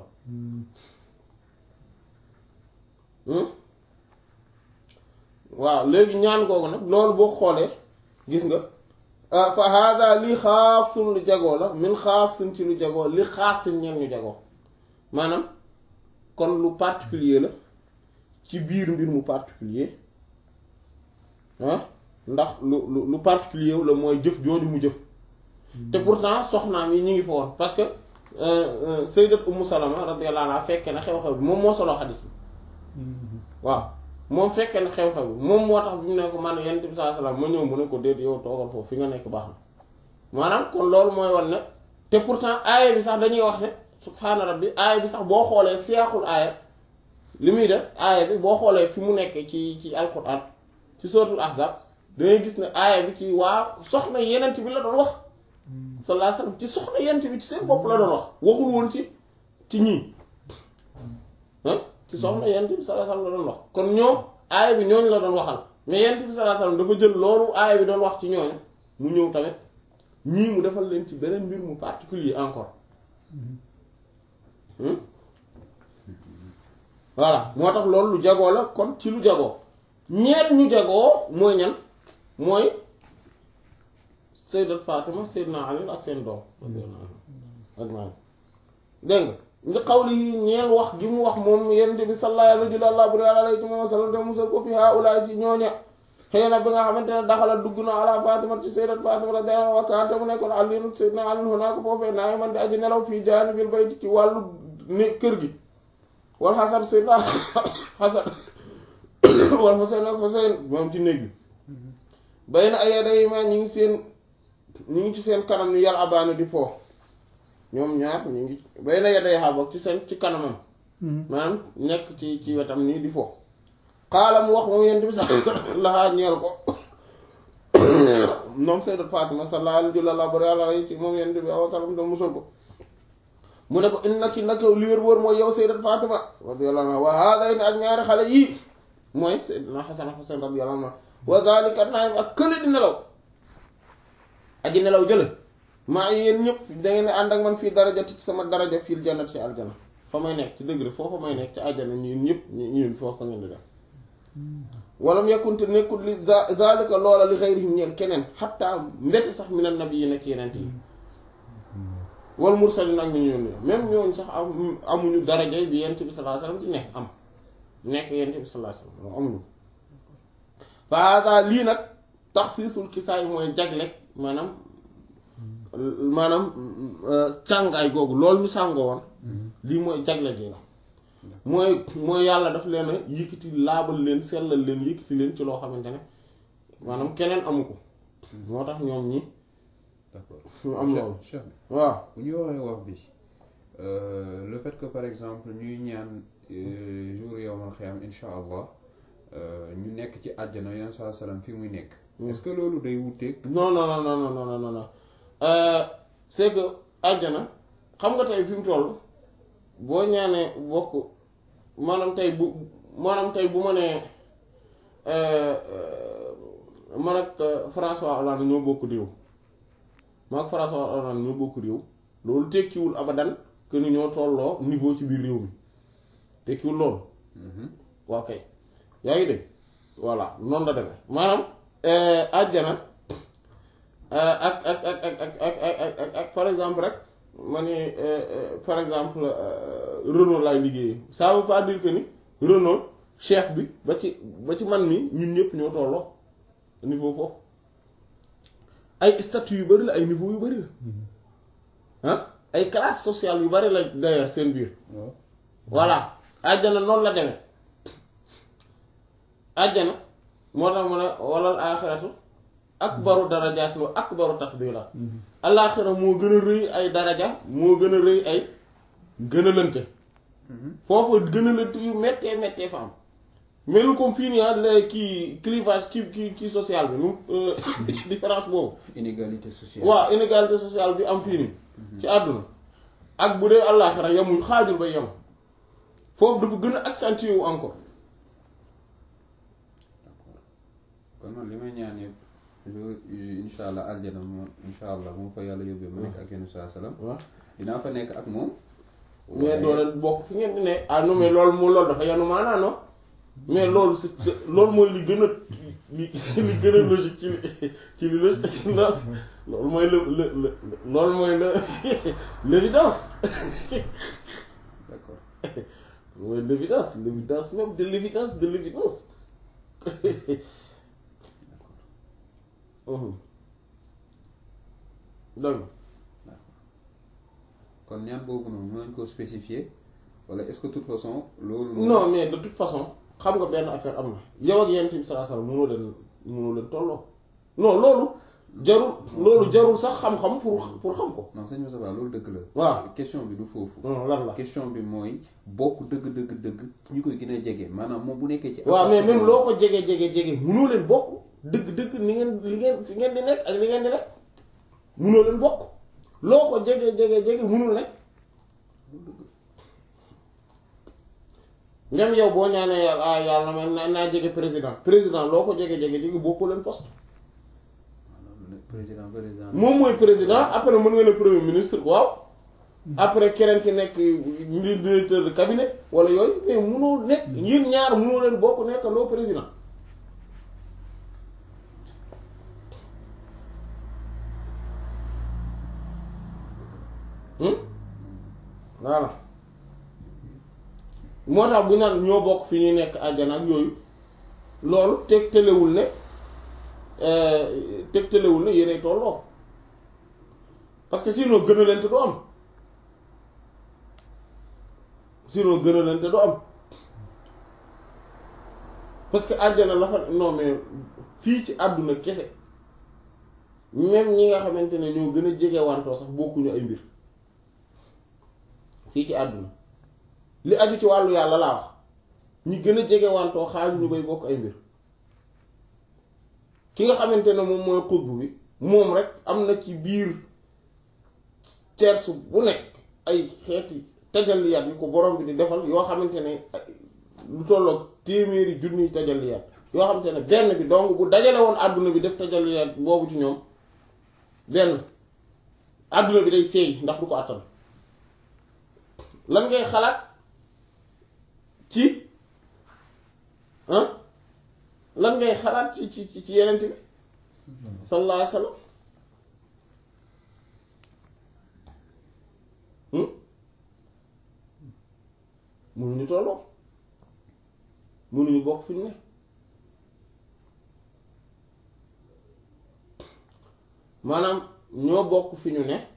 waaw léegi ñaan googu nag loolu boo xoolee gis nga fa hada li xaasun lu jagoo la min xaasun ci lu jagoo li xaasin ñeen ñu jagoo maanaam kon lu particulier la ci biir mbir mu particulier ah ndax lu lu lu particulier la mooy jëf jooju mu jëf te pourtant soxnaam yi ñu ngi fa woon parce que sayyidat ummu salama radiyallahu anha fekke na xew-xew bi moom moo soloo xadis bi waaw moom fekke na xew-xew bi moom moo tax bi mu ne ko man yonent bi sallallahu alayhi wasallam ma ñëw mu ne ko déet yow toogal foofu fi nga nekk baax na maanaam kon loolu mooy wan ne te pourtant aaya bi sax dañuy wax ne subhaana rabbi aaya bi sax boo xoolee seexul aaya li muy def aaya bi boo xoolee fi mu nekk ci ci alquran ci suratul ahzab dangay gis ne aaya bi ci waa soxna yenent bi la doon wax sallallahu alayhi wasallam ci soxna yenent bi ci seen bopp la doon wax waxul woon ci ci ñii ci soxna yenent bi sallallahu alayhi wasallam la doon wax kon ñoom aaya bi ñooñu la doon waxal mais yenent bi sallallahu alayhi wasallam dafa jël loolu aaya bi doon wax ci ñooñu mu ñëw tamit ñii mu defal leen ci beneen mbir mu particulier encore voilà moo tax loolu lu jagoo la kon ci lu jagoo ñeet ñu jagoo mooy ñan mooy sayyidat Fatima sayyidna Ali ak seen doom ak maanaam dégg nga nga xawli yi ñeel wax gi mu wax moom yonent bi sallallahu alayhi wa sallam te musal ko fi haula ci ñooña xëy na bi nga xamante ne daxala dugg na ala Fatima ci sayyidat Fatima radiyallahu anha wa kaana mu nekkoon Aliyu sayyidina Ali hunaaka foofee naa man di aji nelaw fii jaanibil bayti ci wàllu ne kër gi wal Hasan sayyidina Hasan wal Husayn ak Husayn moom ci néeg bi bay na ay yaday ma ñi ngi seen ñi ngi ci seen kanam ñu yàlla abaani di foo ñoom ñaar ñu ngi bay na yaday xaabok ci seen ci kanamam maanaam nekk ci ci wetam nii di foo xaalam wax moom yent bi sax laxaa ñeel ko moom sayyidat Fatima sallallahu alayhi wa ci moom yent bi awa salam da musal ko mu ne ko innaki naka li wér wóor mooy yow sayyidat Fatima radiyallahu anha wa haadayni ak ñaari xale yii mooy sayyidina Hasan ak Husayn radiyallahu anhu wa zalika naim ak kële di nelaw aji nelaw jële maa yéen ñëpp da ngeen ànd ak man fii darajati ci sama daraja fii jannat ci aljana fa may nekk ci degré foofa may nekk ci aljana ñun ñëpp ñun foofa ngeen di def walam yakkunte nekkul li zalika loola li xayrihim ñeel keneen xatta mbete sax minan nabiyyi nekk yeneen yi wal mursalin ak ñu ñoon même ñooñu sax am amuñu daraja bi yent bi sallallahu alayhi wasallam si nekk am nekk yent bi sallallahu alayhi wasallam amuñu fa hada lii nag taxsiisul kisaay mooy jaglek maanaam maanaam càngaay googu loolu ñu sàngoo woon lii mooy jagle gi la mooy mooy yàlla daf leen a yëkkati laabal leen sellal leen yëkkati leen ci loo xamante ne maanaam keneen amu ko moo tax ñoom ñi d'accord ñu am loolu Cheikh bi waaw bu ñu waxee wax bi le fait que par exemple ñuy ñaan jour yowmal xiyam insha allah ñu nekk ci àjjana yan saa salaam fi muy nekk est-ce que loolu day wuteeg non non non non non non non non c'est que àjjana xam nga tey fi mu toll boo ñaanee bokk maanaam tey bu maanaam tey bu ma nee man ak François Hollande ñoo bokk réew man ak François Hollande ñoo bokk réew loolu tekkiwul abadan que ni ñoo tolloo niveau ci biir réew mi tekkiwul loolu waa kay yaa ngi dégg voilà noonu la demee maanaam àjjana ak ak ak ak ak ak ak ak par exemple rek ma ne par exemple Renault laay liggéeyee ça veut pas dire que ni Renault chef bi ba ci ba ci man mi ñun ñëpp ñoo tolloo niveau foofu ay statut yu bari la ay niveau yu bari la ah ay classe sociale yu bari la d'ailleurs seen biir voilà àjjana noonu la demee àjjana moo tax mu ne walal aaxiratu akbaru darajaatin wa akbaru tafdila alaaxira moo gën a rëy ay daraja moo gën a rëy ay gën a lënte foofu gën a lënte yu méttee méttee fa am mel comme fii nii ah la kii clivage kii kii kii social bi nu différence boobu inégalité sociale waaw inégalité sociale bi am fii nii ci àdduna ak bu dee àllaaxira yamuñ xaajul ba yem foofu dafa gën a accentué wu encore kon man li may ñaan yëpp jour insha allah aljana moom insha allah moom fa yàlla yóbbee ma nekk ak yenn saa salaam waaw dinaa fa nekk ak moom mais doo leen bokk fi ngeen di ne ah non mais loolu moo loolu dafa yanu maanaa non mais loolu c'est c'est- loolu mooy li gën a li li gën a logique ci li ci li logique loolu mooy le le le loolu mooy le l'évidence d'accord mooy l'évidence l'évidence même de l'évidence de l'évidence Mhm. donc kon ñaan boobu noonu mën nañ koo spécifier wala est-ce que de toute façon loolu non mais de toute façon xam nga benn affaire am na yow ak yent bi sallallahu alayhi wasallam mënoo leen mënoo leen tolloo non loolu jarul loolu jarul sax xam-xam pour pour xam ko non sëñ Moussa Ba loolu dëgg la waaw question bi du foofu non lan la question bi mooy bokk dëgg dëgg dëgg ñu koy gën a jege maanaam moom bu nekkee ci waaw mais même loo ko jege jege jege mënoo leen bokk dëgg dëgg ni ngeen li ngeen fi ngeen di nekk ak li ngeen di nekk mënoo leen bokk loo ko jege jege jege mënul nekk ngam yow boo ñaanee yàlla ah yàlla ma naa naa jege président président loo ko jege jege jege bokkoo leen poste président président moom mooy président après mën nga ne premier ministre waaw après keneen ki nekk directeur de cabinet wala yooyu mais munoo nekk yéen ñaar munoo leen bokk nekk loo président hmm voilà moo tax bu naan ñoo bokk fi ñuy nekk àjjana ak yooyu loolu tegtalewul ne tegtalewul ne yéenay tolloo parce que sinon gën a leen te du am sinon gën a leen te du am parce que àjjana la fa non mais fii ci àdduna kese même ñi nga xamante ne ñoo gën a jege wantoo sax bokkuñu ay mbir fii ci àdduna li aju ci wàllu yàlla laa wax ñi gën a jege wantoo xaaju ñu bay bokk ay mbir ki nga xamante ne moom mooy xutbu bi moom rek am na ci biir cersu bu nekk ay xeeti tajalliyaat yu ko borom bi di defal yoo xamante ne lu tolloog téeméeri junniy tajalliyaat yoo xamante ne benn bi donc bu dajale woon àdduna bi def tajalliyaat boobu ci ñoom benn àdduna bi day seey ndax du ko àttan lan ngay xalaat ci ah lan ngay xalaat ci ci ci yenent bi sallallahu alayhi wasallam mënuñu tolloo mënuñu bokk fi ñu ne maanaam ñoo bokk fi ñu ne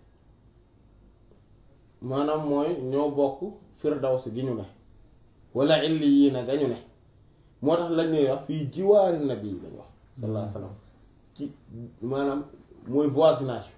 maanaam mooy ñoo bokk firdaws gi ñu ne wala illi yii na ga ñu ne moo tax lañ ñuy wax fii jiwaari nabi lañ wax sallallahu alayhi wasallam ci maanaam mooy voisinage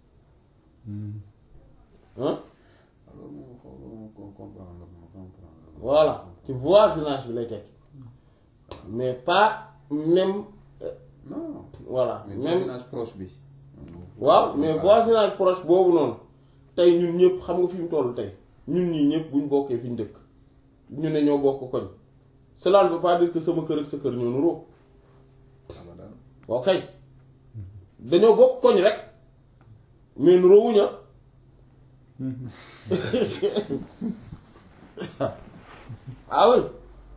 ah alors moom xaw ma ko comprendre ma comprendre voilà ci voisinage bi lay tekki mais pas même non voilà mais même voisinage proche bi waaw mais voisinage proche boobu noonu tey ñun ñëpp xam nga fi mu toll tey ñun ñii ñëpp buñ bokkee fi ñu dëkk ñu ne ñoo bokk koñ cela ne veut pas dire que sama kër ak sa kër ñoo nuroo abadan waaw kay dañoo bokk koñ rek mais nuroowuña ah oui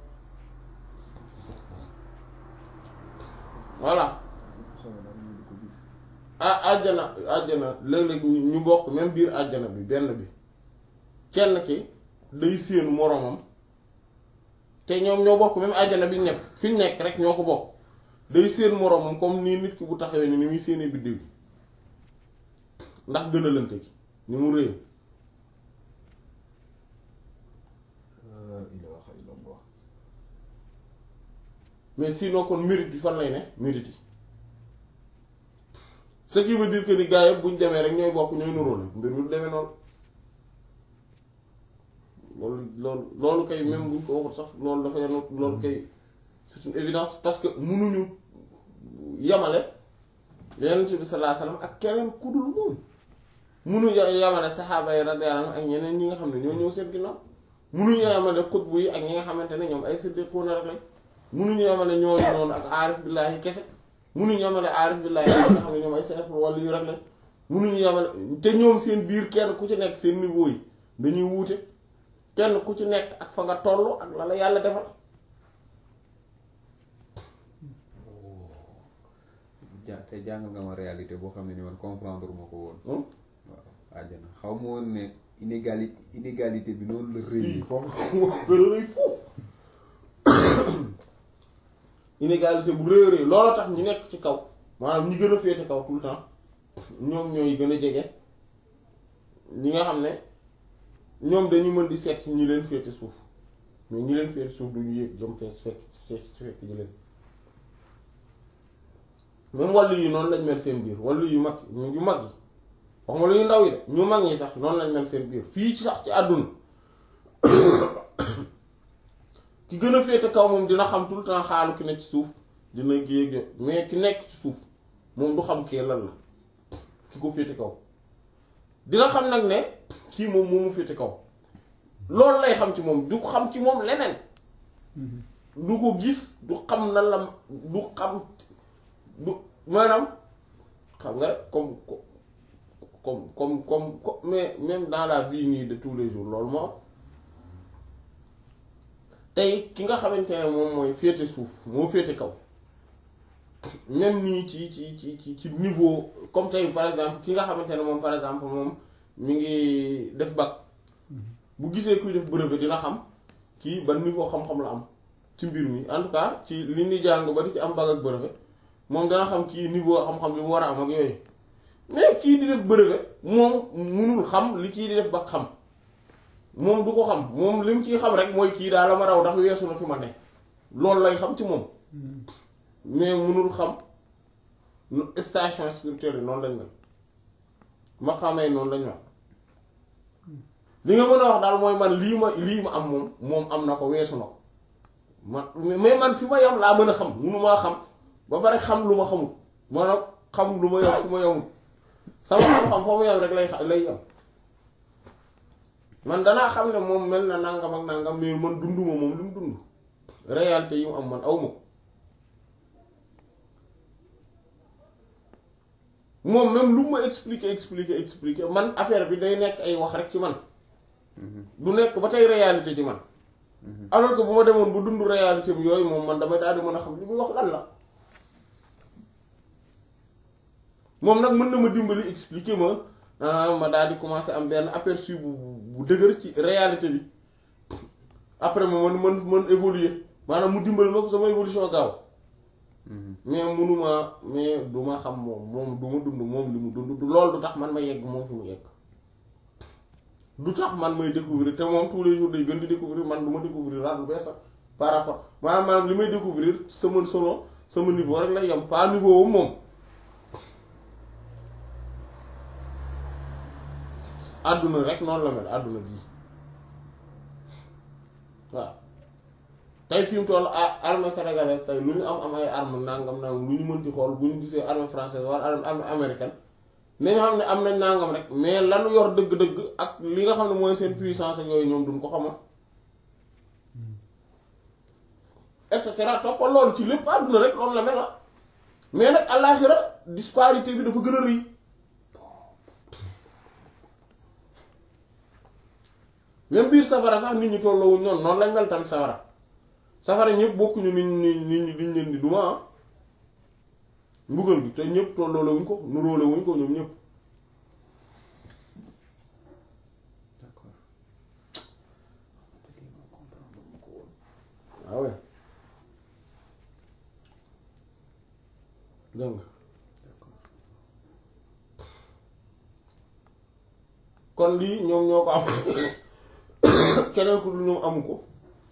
voilà ah àjjana àjjana léeg-léeg ñu ñu bokk même biir àjjana bi benn bi kenn ki day séenu moroomam te ñoom ñoo bokk même àjjana bi ñu nekk fi ñu nekk rek ñoo ko bokk day séen moroomam comme nii nit ki bu taxawee ni ni muy séenee biddiw bi ndax gën a lënte gi ni mu réy ilaha illallah mais sinon kon mérite bi fan lay ne mérite yi ce qui veut dire que ni gars yëpp bu ñu demee rek ñooy bokk ñooy nuróole mbir mi du demee noonu loolu loolu loolu kay même buñ ko waxut sax loolu dafa yanu loolu kay c'est une évidence parce que munuñu yamale yonent bi sallallahu alayhi wasallam ak keneen ku dul moom munuñu yamale saxaaba yi radiyallahu anhum ak ñeneen ñi nga xam ne ñoo ñëw seen ginnaaw munuñu yamale xutbu yi ak ñi nga xamante ne ñoom ay siddiquuna rek lañ munuñu yamale ñooñu noonu ak aarif billaahi kese munuñu yamale aarif billaahi yi nga xam ne ñoom ay seet wala yu rek lañ munuñu yamale te ñoom seen biir kenn ku ci nekk seen niveau yi dañuy wuute kenn ku ci nekk ak fa nga toll ak la la yàlla defal ja te jàngal nga ma réalité boo xam ne ni man comprendre ma ko woon Hmm? waaw àjjana xaw ma woon ne inégali inégalité bi noonu la rëy fii foofu moo gën a rëy foofu inégalité bu rëy a rëy loolu tax ñu nekk ci kaw maanaam ñi gën a féete kaw tout le temps ñoom ñooy gën a jege ñi nga xam ne ñoom dañu mën di seet si ñi leen féete suuf mais ñi leen féete suuf duñu yëg jëm fee fekk fekk fekk ñi leen même wàllu yi noonu lañ mel seen biir wàllu yu mag yu mag yi wax ma lu ñu ndaw yi de ñu mag ñi sax noonu lañ mel seen biir fii ci sax ci àdduna ki gën a féete kaw moom dina xam tout le temps xaalu ki nekk ci suuf dina yéeg yo mais ki nekk ci suuf moom du xam kii lan la ki ko féete kaw dina xam nag ne kii moom moomu féete kaw loolu lay xam ci moom du xam ci moom leneen du ko gis du xam nan la du xam du maanaam xam nga rek comme comme comme comme comme mais même dans la vie nii de tous les jours loolu moo am tey ki nga xamante ne moom mooy féete suuf moo féete kaw même nii ci ci ci ci ci niveau comme tey par exemple ki nga xamante ne moom par exemple moom mi ngi def bac bu gisee kuy def brevet dina xam kii ban niveau xam-xam la am ci mbir mi en tout cas ci li ñuy jàng ba di ci am bac ak brevet moom dana xam kii niveau xam-xam bi mu war a am ak yooyu mais kii di def brevet moom munul xam li kii di def ba xam moom du ko xam moom li mu ciy xam rek mooy kii daal la ma raw ndax weesu na fi ma ne loolu lay xam ci moom mais munul xam station spirituelle yi noonu lañ mel ma xamee noonu lañ mel li nga mën a wax daal mooy man lii ma lii ma am moom moom am na ko weesu na ko man mais man fi ma yam laa mën a xam munu maa xam ba pare xam lu ma xamul maanaam xam lu ma yam fu ma yamul sama xam-xam foo mu yam rek lay lay yam man danaa xam ne moom mel na nangam ak nangam mais man dunduma moom li mu dund réalité yi mu am man awma ko moom même lu ma expliquer expliquer expliquer man affaire bi day nekk ay wax rek ci man du nekk ba tey réalité ci man alors que bu ma demoon bu dund réalité bi yooyu moom man damay daal di mën a xam li muy wax lan la moom nag mën na ma dimbali expliquer ma ma daal di commencer am benn aperçu bu bu dëgër ci réalité bi après ma mën mën mën évoluer maanaam mu dimbali ma ko sama évolution gaaw mais munuma mais du ma xam moom moom du ma dund moom li mu dund du loolu du tax man ma yegg moom fi mu yegg du tax man may découvrir te moom tous les jours day gën di découvrir man du ma découvrir daal lu bees sax par rapport maanaam maanaam li may découvrir sama solo sama niveau rek lay yem pas niveau wu moom àdduna rek noonu la mel àdduna bii waaw tey fi mu toll armée sénégalaise tey lu ñu am am ay armes nangam nangam lu ñu mënti xool bu ñu gisee armée française wala armée américaine nañu xam ne am nañ nangam rek mais lanu yor dëgg-dëgg ak li nga xam ne mooy seen puissance ak yooyu ñoom duñ ko xamal et cetera toppal loolu ci lépp àdduna rek loolu la mel la mais nag àllaaxira disparité bi dafa gën a rëy même biir safara sax nit ñi tolloowuñ noonu noonu lañ mel tamit safara safara ñëpp bokkuñu nit ñi nit ñi duñ leen di duma ah mbugal bi te ñëpp tolloole wuñ ko nuróole wuñ ko ñoom ñëpp d'accord waaw dégg nga kon lii ñoom ñoo ko am keneen ku dul ñoom amu ko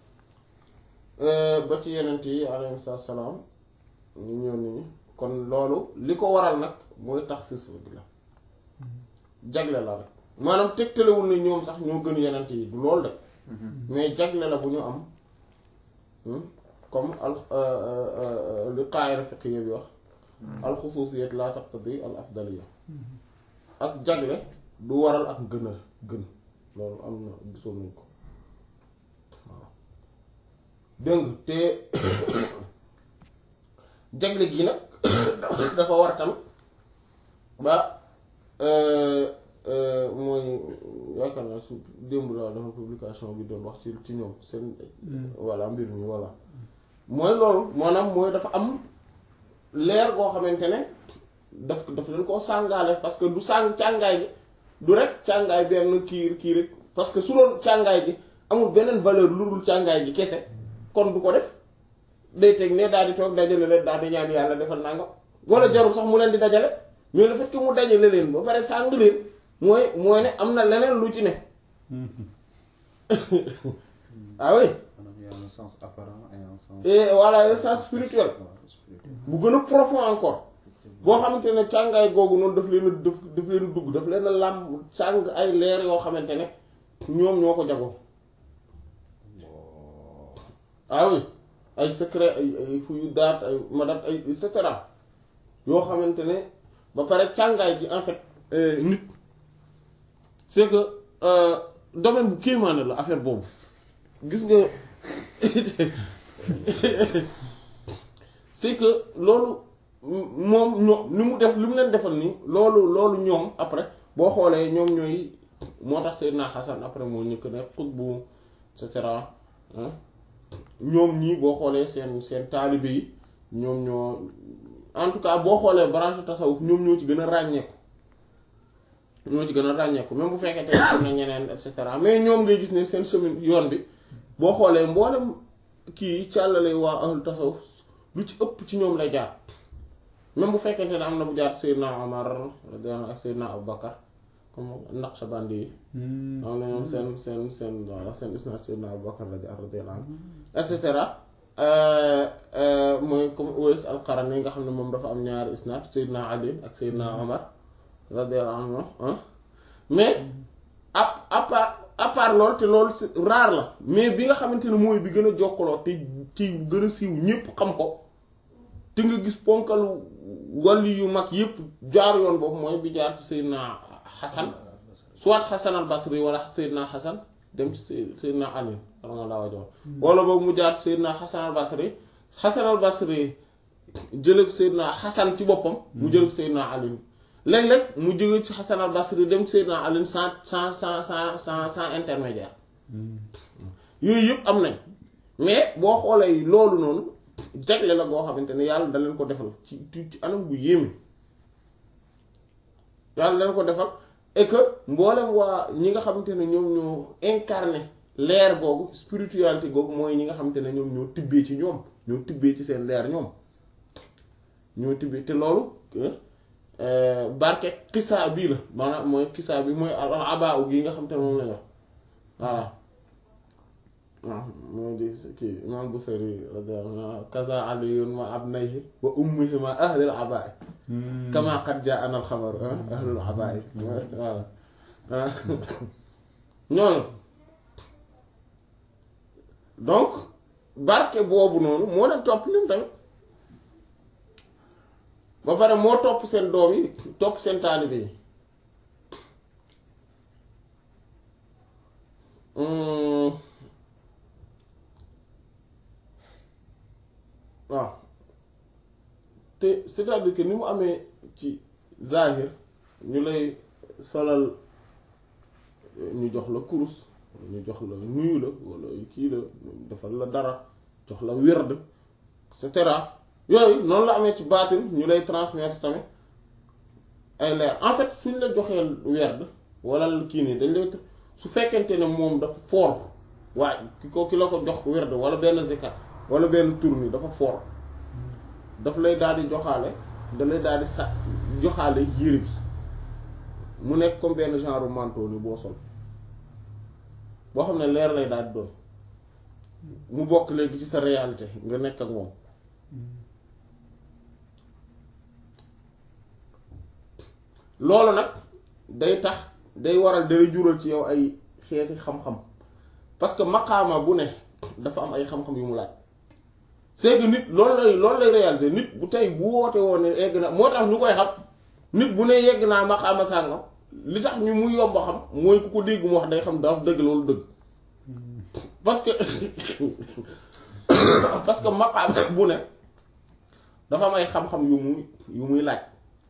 ba ci yenent yi alayhi salaam ñu ñëw nit ñi kon loolu li ko waral nag mooy tax sis bi la jagle la rek maanaam tegtalewul ne ñoom sax ñoo gën yenent yi du loolu de mais jagle la bu ñu am comme al li qaayira fiqhiyya bi wax al xusuusiyat la taqtadi al afdaliya ak jagle du waral ak gën a gën loolu am na gisoon nañ ko waaw dégg nga te jagle gi nag dafa war tam ba mooy yaakaar naa su démb daal dafa publication bi doon wax ci ci ñoom seen voilà mbir mi voilà mooy loolu maanaam mooy dafa am leer goo xamante ne daf daf leen koo sàngaale parce que du sàng càngaay gi du rek càngaay benn kii kii rek parce que su doon càngaay gi amul beneen valeur lu dul càngaay gi kese kon du ko def day teg ne daal di toog dajale leen daal di ñaan yàlla defal nangam wala jarul sax mu leen di dajale mais le fait que mu dajale leen ba pare sàng leen mooy mooy ne am na leneen lu ci ne ah oui maanaam y a un sens apparent et un sens. et voilà un sens spirituel waaw spirituel. bu gën a profond encore boo xamante ne càngaay googu noonu daf leen a daf daf leen a dugg daf leen a làmb càng ay leer yoo xamante ne ñoom ñoo ko jagoo ah oui ay secret ay ay fuyu daat ay madat ay et cetera yoo xamante ne ba pare càngaay gi en fait nit c'est que domaine bu kéemaane la affaire boobu gis nga c'est que loolu moom ñoo li mu def li mu leen defal nii loolu loolu ñoom après boo xoolee ñoom ñooy moo tax Seydina Xasan après moo ñëkk ne xutbu et cetera ñoom ñii boo xoolee seen seen taalibe yi ñoom ñoo en tout cas boo xoolee branche tasawuf ñoom ñoo ci gën a ràññeeku ñoo ci gën a ràññeeku même bu fekkee te am na ñeneen et cetera mais ñoom ngay gis ne seen chemin yoon bi boo xoolee mboolem kii càllale waa ahlu tasawuf lu ci ëpp ci ñoom lay jaar même bu fekkente ne am na bu jaar Seydina Omar radiyallahu anhu ak Seydina Abubakar comme Naqshbandi yi am na ñoom seen seen seen voilà seen isnaad Seydina Abubakar radiyallahu anhu et cetera mooy comme Uwais al-Qarani yi nga xam ne moom dafa am ñaari isnaad Seydina Ali ak Seydina Omar radiyallahu anhu mais à à part à part loolu te loolu rare la mais bi nga xamante ne mooy bi gën a jokkaloo te ci gën a siiw ñépp xam ko te nga gis ponkalu wàllu yu mag yépp jaar yoon boobu mooy bi jaar ci Seydina Xasan soit Xasan al Basri wala Seydina Xasan dem ci Seydina Ali radiyallahu anhu wala boobu mu jaar ci Seydina Xasan al Basri Xasan al Basri jële Seydina Xasan ci boppam mu jële Seydina Ali léeg-léeg mu jóge ci Xasan al Basri dem Seydina Ali sans sans sans sans sans sans intermédiaire yooyu yëpp am nañ mais boo xoolee loolu noonu jagle la goo xamante ne yàlla da leen ko defal ci ci anam bu yéeme yàlla da leen ko defal et que mboolem waa ñi nga xamante ne ñoom ñoo incarné leer googu spiritualité googu mooy ñi nga xamante ne ñoom ñoo tibbee ci ñoom ñoo tibbee ci seen leer ñoom ñoo tibbee te loolu barke kisaa bii la maanaam mooy kisaa bi mooy al abaa gi nga xamante ne moom lañ wax voilà waaw moo di kii imam Busiri radiyallahu anhu kaza aliyun ma abnayhi wa ummihi ma ahlil abaay kama qad jaa'ana al xabar ahlul abaay voilà ñooñu donc barke boobu noonu moo leen topp ñoom tamit ba pare moo topp seen doom yi topp seen taalibe yi waaw te c'est-à-dire que ni mu amee ci zahir ñu lay solal ñu jox la kurus ñu jox la nuyu la wala kii la defal la dara jox la wird et cetera yooyu noonu la amee ci baatin ñu lay transmettre tamit ay leer en fait suñ la joxee werd wala kii nii dañ lay su fekkente ne moom dafa fort waaye ki ko ki la ko jox werd wala benn zikar wala benn tur ni dafa fort daf lay daal di joxaale da lay daal di sa joxaale yére bi mu nekk comme benn genre manteau ni boo sol boo xam ne leer lay daal di doon mu bokk léegi ci sa réalité nga nekk ak moom loolu nag day tax day waral day jural ci yow ay xeeti xam-xam parce que maqaama bu ne dafa am ay xam-xam yu mu laaj c'est que nit loolu lay loolu lay réaliser nit bu tey bu woote woon ne egg na moo tax ñu koy xam nit bu ne yegg naa maqaama sàngam li tax ñu mu yomb xam mooy ku ko dégg mu wax day xam dafa dëgg loolu dëgg parce que parce que maqaama bu ne dafa am ay xam-xam yu muy yu muy laaj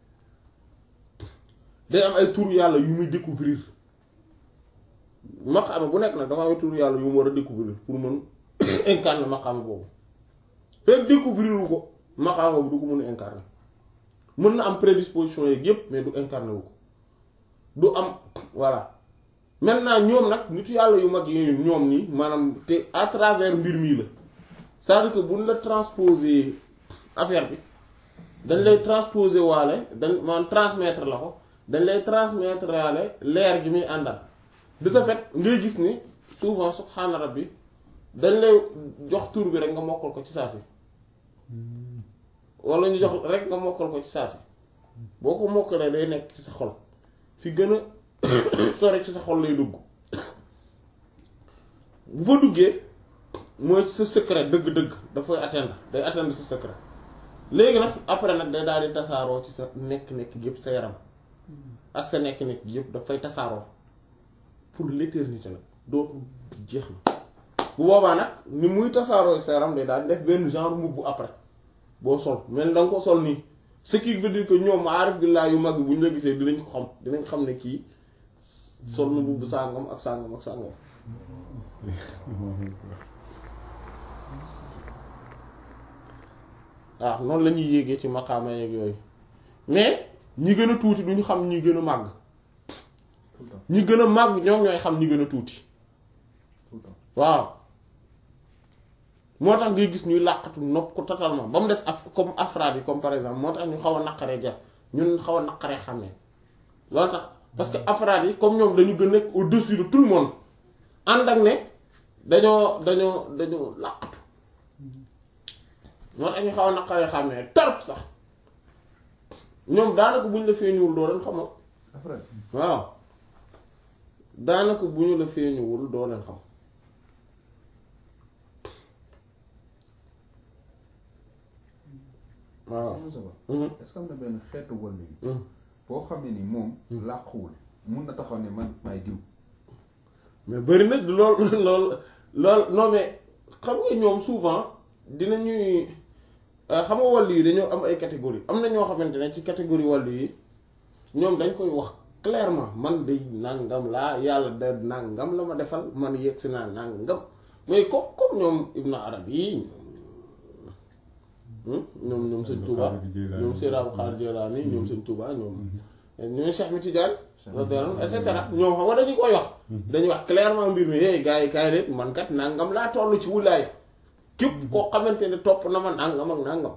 day am ay tur yàlla yu muy découvrir maqaama bu nekk nag dafa am ay tur yàlla yu mu war a découvrir pour mën incarner maqaama boobu fekk découvrir wu ko maqaama boobu du ko mën a incarner mën na am prédisposition yeeg yépp mais du incarner wu ko du am voilà maintenant ñoom nag nitu yàlla yu mag yooyu ñoom nii maanaam te à travers mbir mii la c'est-à-dire que buñ la transposer affaire bi dañ lay transposer waale dañ maanaam transmettre la ko dañ lay transmettre waale leer gi muy àndal de ce fait ngay gis ni souvent subhaana rabbi dañ lay jox tur bi rek nga mokkal ko ci saa si wala ñu jox rek nga mokkal ko ci saa si boo ko mokkalee day nekk ci sa xol fi gën a sori ci sa xol lay dugg bu fa duggee mooy sa secret dëgg-dëgg dafay atteindre day atteindre sa secret léegi nag après nag day daal di tasaaroo ci sa nekk-nekk yëpp sa yaram ak sa nekk-nekk yëpp dafay tasaaroo pour l'éternité nag dootul jeex na bu boobaa nag ni muy tasaaroo sa yaram day daal di def benn genre mbubb après boo sol mel da nga ko sol nii ce qui veut dire que ñoom aarif billaa yu mag bu ñu la gisee dinañ ko xam dinañ xam ne kii sol na mbubb sàngam ak sàngam ak sàngam waaw noonu la ñuy yéegee ci maqaama yeeg yooyu mais ñi gën a tuuti duñu xam ñi gën a màgg ñi gën a màgg ñoom ñooy xam ñi gën a tuuti waaw moo tax ngay gis ñuy làqatu nopp ko totalement ba mu des af comme afraad yi comme par exemple moo tax ñu xaw a naqaree jaf ñun xaw a naqaree xàmmee loolu tax parce que afraad yi comme ñoom dañu gën a nekk au-dessus de tout le monde ànd ak ne dañoo dañoo dañoo làqatu moo tax ñu xaw a naqaree xàmmee tarp sax ñoom daanaka bu ñu la feeñuwul doo leen xamoo afraad waaw daanaka bu ñu la feeñuwul doo leen xam waaw Moussa Ba Mhm. est-ce que am na benn xeetu wàll yi Mhm. boo xam ne ni moom làquwul mun na taxaw ne man maay diw mais bëri na lool lool lool non mais xam nga ñoom souvent dinañuy euh, xam nga wàll yi dañoo am ay catégorie am na ñoo xamante ne ci catégorie wàll yi ñoom dañ koy wax clairement man day nangam laa yàlla da nangam la ma defal man yegg si naa nangam mais comme comme ñoom Ibn Arabi yi ñoom ñoom ñoom sëñ Touba ñoom Seydou Abdou Khadre Djeylani ñoom sëñ Touba ñoom ñoom Cheikh mi Tidiane radiyallahu et cetera ñoom xam nga dañu koy wax dañuy wax clairement mbir mi hey gars yi kaay leen man kat nangam laa toll ci wulaay képp koo xamante ne topp na ma nangam ak nangam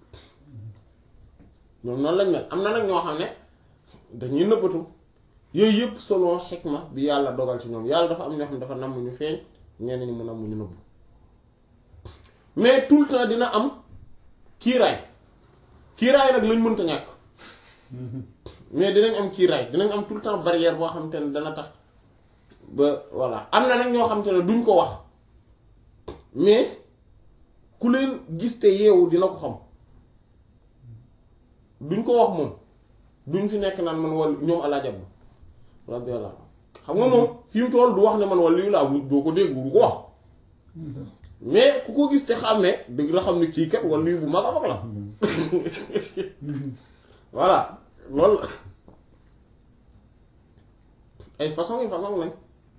ñoom noonu lañ mel am na nag ñoo xam ne dañuy nëbbatu yooyu yëpp selon xikma bi yàlla dogal ci ñoom yàlla dafa am ñoo xam ne dafa namm ñu feeñ ñenn ñi mu namm ñu nëbbu mais tout le temps dina am kiiraay kiiraay nag lañ mënta ñàkk mais dinañ am kiiraay dinañ am tout le temps barrière boo xamante ne dana tax ba voilà am na nag ñoo xamante ne duñ ko wax mais ku leen gis te yeewu dina ko xam duñ ko wax moom duñ fi nekk naan man wal ñoom alaajab radiyallahu xam nga moom fi mu toll du wax ne man wal lii laa doo ko dégg du ko wax mais ku ko gis te xàmmee dëgg la xam ne kii kat wal lii bu mag a mag la voilà loolu la ay façon yi façon lañ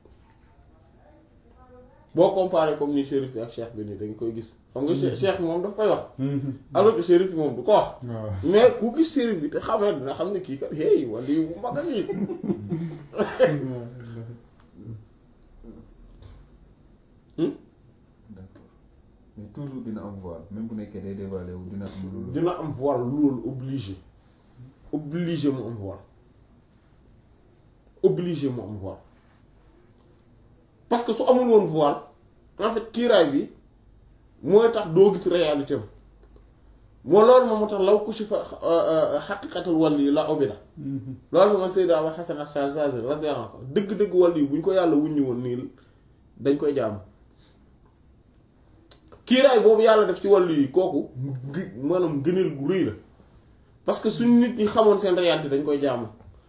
boo comparé comme ni shérif bi ak cheikh bi nii dañ koy gis xam nga che- cheikh bi moom daf koy wax alors que shérif bi moom du ko wax waaw mais ku gis shérif bi te xamee dina xam ne kii kat hey wala yu bu mag a nii d'accord mais toujours dina am voile même bu nekkee day dévalé wu dina am loolu dina am voile loolu obligé obligé mu am voile obligé mu am voile parce que su amul woon voile en fait kiiraay bi mooy tax doo gis réalité am moo loolu moom moo tax law ku si fa xaqiqatul wàll yi la obida loolu moom Seydina Abu Hasan Ash-Shazali radiyallahu anhu dëgg-dëgg wàll yi bu ñu ko yàlla wuññi woon nii dañ koy jaamu kiiraay boobu yàlla def ci wàllu yi kooku gi maanaam gëneel gu rëy la parce que suñ nit ñi xamoon seen réalité dañ koy jaamu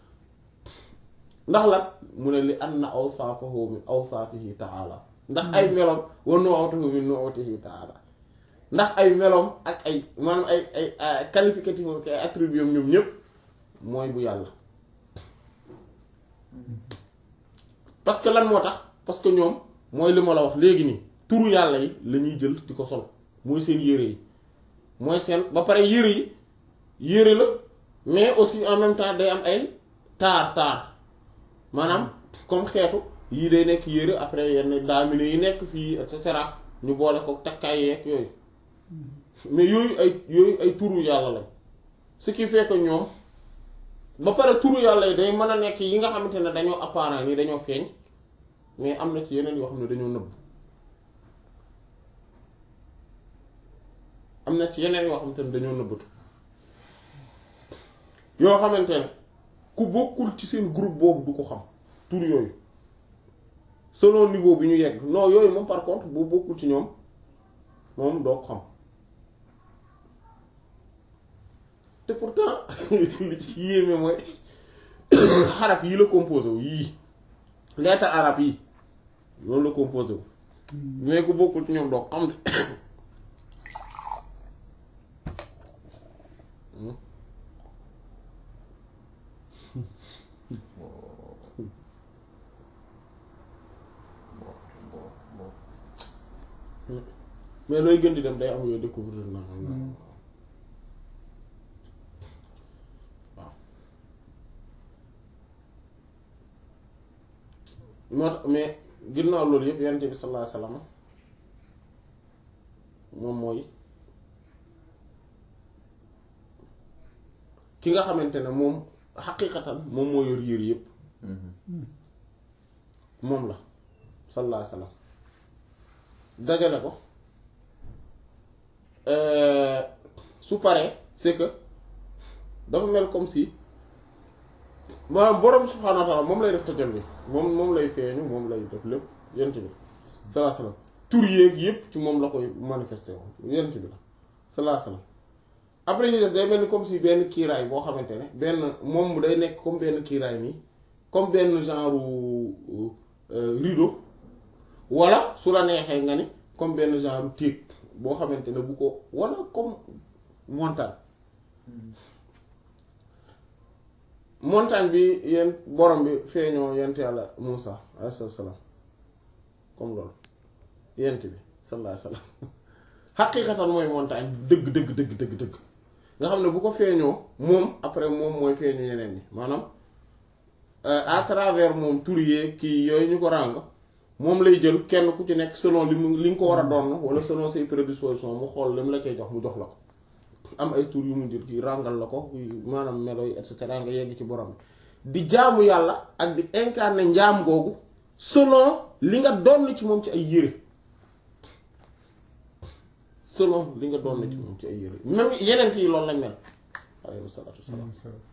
ndax la mu ne li anna awsaafahu min awsaafihi ta'ala ndax ay meloom wa nu'atuhu min nu'atihi ta'ala ndax ay meloom ak ay maanaam ay ay ay qualificatif ak ay attributs ñoom ñëpp mooy bu yàlla parce que lan moo tax parce que ñoom mooy li ma la wax léegi nii turu yàlla yi la ñuy jël di ko sol mooy seen yére yi mooy seen ba pare yére yi yére la mais aussi en même temps day am ay taar taar maanaam comme xeetu yii day nekk yére après yenn daamine yi nekk fii et cetera ñu boole ko takkaay yeeg yooyu mais yooyu ay yooyu ay turu yàlla lañ ce qui fait que ñoom ba pare turu yàlla yi day mën a nekk yi nga xamante ne dañoo apparent ni dañoo feeñ mais am na ci yeneen yoo xam ne dañoo nëbb am na ci yeneen yoo xamante ne dañoo nëbbatu yoo xamante ne ku bokkul ci seen groupe boobu du ko xam tur yooyu selon niveau bi ñu yegg non yooyu moom par contre boo bokkul ci ñoom moom doo ko xam te pourtant li ci yéeme mooy xaraf yi la composé wu yii lettre arabe yi loolu la composé wu mais ku bokkul ci ñoom doo ko xam de mais looy gën di dem day am yooyu découvrir na waaw moo tax mais ginnaaw loolu yëpp yonent bi sallallahu alayhi wasallam moom mooy ki nga xamante ne moom xaqiqatan moom moo yor yër yépp moom la sallallahu alayhi wasallam dajale ko su paree c'est que dafa mel comme si maanaam borom subhaanahu wa ta'ala moom lay def tajalli moom moom lay feeñu moom lay def lépp yent bi sallallahu alayhi wasallam tur yéeg yépp ci moom la koy manifester woon yent bi la sallallahu alayhi wasallam après ñu des day mel ni comme si benn kiiraay boo xamante ne benn moom day nekk comme benn kiiraay nii comme benn genre rideau wala su la neexee nga ni comme benn genre téeg boo xamante ne bu ko wala comme montagne montagne bi yéen borom bi feeñoo yent yàlla Muusa alayhi salaam comme loolu yent bi sallallahu alayhi wasallam xaqiiqatan mooy montagne dëgg dëgg dëgg dëgg dëgg nga xam ne bu ko feeñoo moom après moom mooy feeñu yeneen ñi maanaam à travers moom tur yee kii yooyu ñu ko ràng moom lay jël kenn ku ci nekk selon li mu li nga ko war a doon wala selon ses prédispositions mu xool li mu la koy jox mu jox la ko am ay tur yu mu jël kii ràngal la ko maanaam melo yi et cetera nga yegg ci borom bi di jaamu yàlla ak di incarner njaam googu selon li nga doon ci moom ci ay yére selon li nga doon ci moom ci ay yére même yeneen yi loolu lañ mel alayhi salaatu wassalaam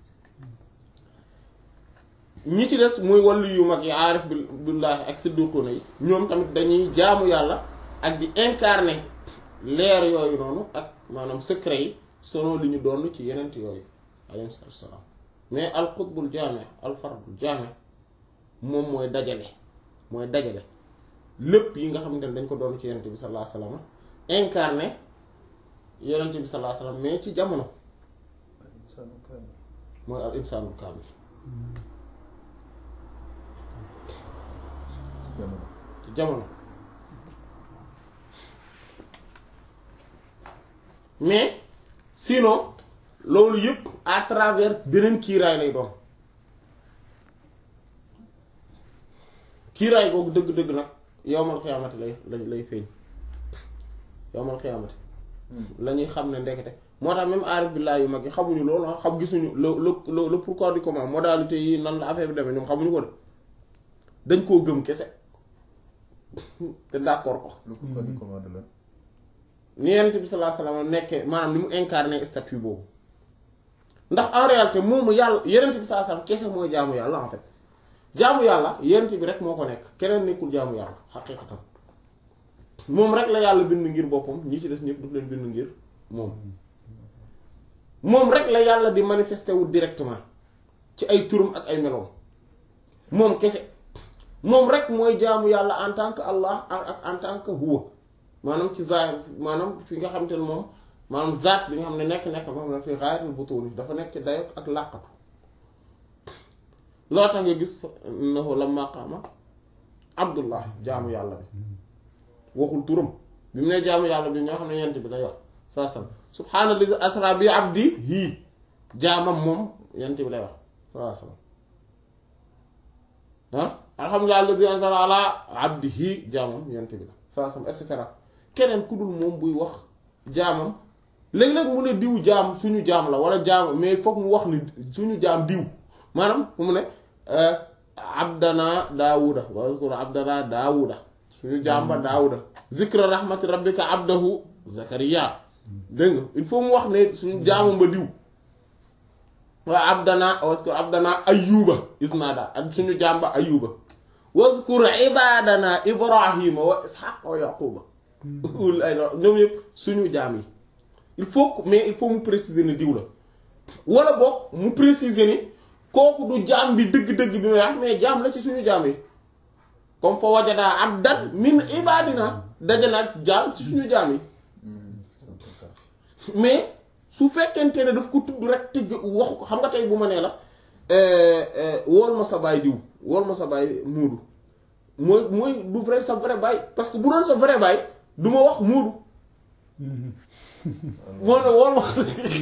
ñi ci des muy wàllu yu mag yi aarif billaahi ak siddiquna yi ñoom tamit dañuy jaamu yàlla ak di incarner leer yooyu noonu ak maanaam secret yi selon li ñu doon ci yeneen yooyu alayhi salaatu wassalaam mais al qutbul jaame al fardul jaame moom mooy dajale mooy dajale lépp yi nga xamante ne dañ ko doon ci yeneen bi sallallahu alayhi wasallam incarné yeneen bi sallallahu alayhi wasallam mais ci jamono mooy al insaanul kaamil ci jamono mais sinon loolu yëpp à travers beneen kiiraay lay doon kiiraay googu dëgg-dëgg nag yowmal xiyaamati lay lay lay feeñ yowmal xiyaamati la ñuy xam ne ndekete moo tax même aarif billaah yu mag yi xamuñu loolu xam gisuñu le le le pourquoi du comment modalité yi nan la affaire bi demee ñoom xamuñu ko de dañ koo gëm kese te d'accord ko. le pourquoi du comment de la. ni Yonent bi sallallahu alayhi wasallam nekkee maanaam ni mu incarné statut boobu ndax en réalité moomu yàlla Yonent bi sallallahu alayhi wasallam kese mooy jaamu yàlla en fait jaamu yàlla Yonent bi rek moo ko nekk keneen nekkul jaamu yàlla xaqiiqatan moom rek la yàlla bind ngir boppam ñi ci des ñëpp daf leen bind ngir moom moom rek la yàlla di manifester wu directement ci ay turam ak ay meloom moom kese moom rek mooy jaamu yàlla en tant que Allah ak en tant que huwa maanaam ci zahir maanaam fi nga xam te ne moom maanaam zaat bi nga xam ne nekk-nekk moom la fi ghayatul butun dafa nekk ci dayo ak làqatu loo tax nga gis nahu lamma qaama abdullah jaamu yàlla bi waxul turam bi mu ne jaamu yàlla bi ñoo xam ne yent bi lay wax saa sam subhaanallazi asra bi abdi hii jaamam moom yent bi lay wax saa sam ah alhamdulillahi allazi anzala ala abdihi jaamam yent bi la saa sam et cetera keneen ku dul moom buy wax jaamam léeg-léeg mu ne diw jaam suñu jaam la wala jaam mais foog mu wax ni suñu jaam diw maanaam fu mu ne abdana daawuda wa zkur abdana daawuda suñu jaam ba daawuda zikra rahmati rabbika abdahu zakariya dégg nga il faut mu wax ne suñu jaamam ba diw waa abdana waskur abdana ayuba isnada ak suñu jaam ba ayuba waskur ibadana ibrahima wa ishaq wa yaquba ul ay ñoom yëpp suñu jaam yi il faut que mais il faut mu préciser ne diw la wala boog mu préciser ni kooku du jaam bi dëgg-dëgg bi may wax mais jaam la ci suñu jaam yi comme fa wajada abdan min ibadina dajanaat jaam ci suñu jaam yi mais su fekkente ne daf ko tudd rek tëgg waxu ko xam nga tey bu ma nee la wool ma sa baay diw wool ma sa baay muudu mooy mooy du vrai sa vrai baay parce que bu doon sa vrai baay du ma wax muudu moo ne wool ma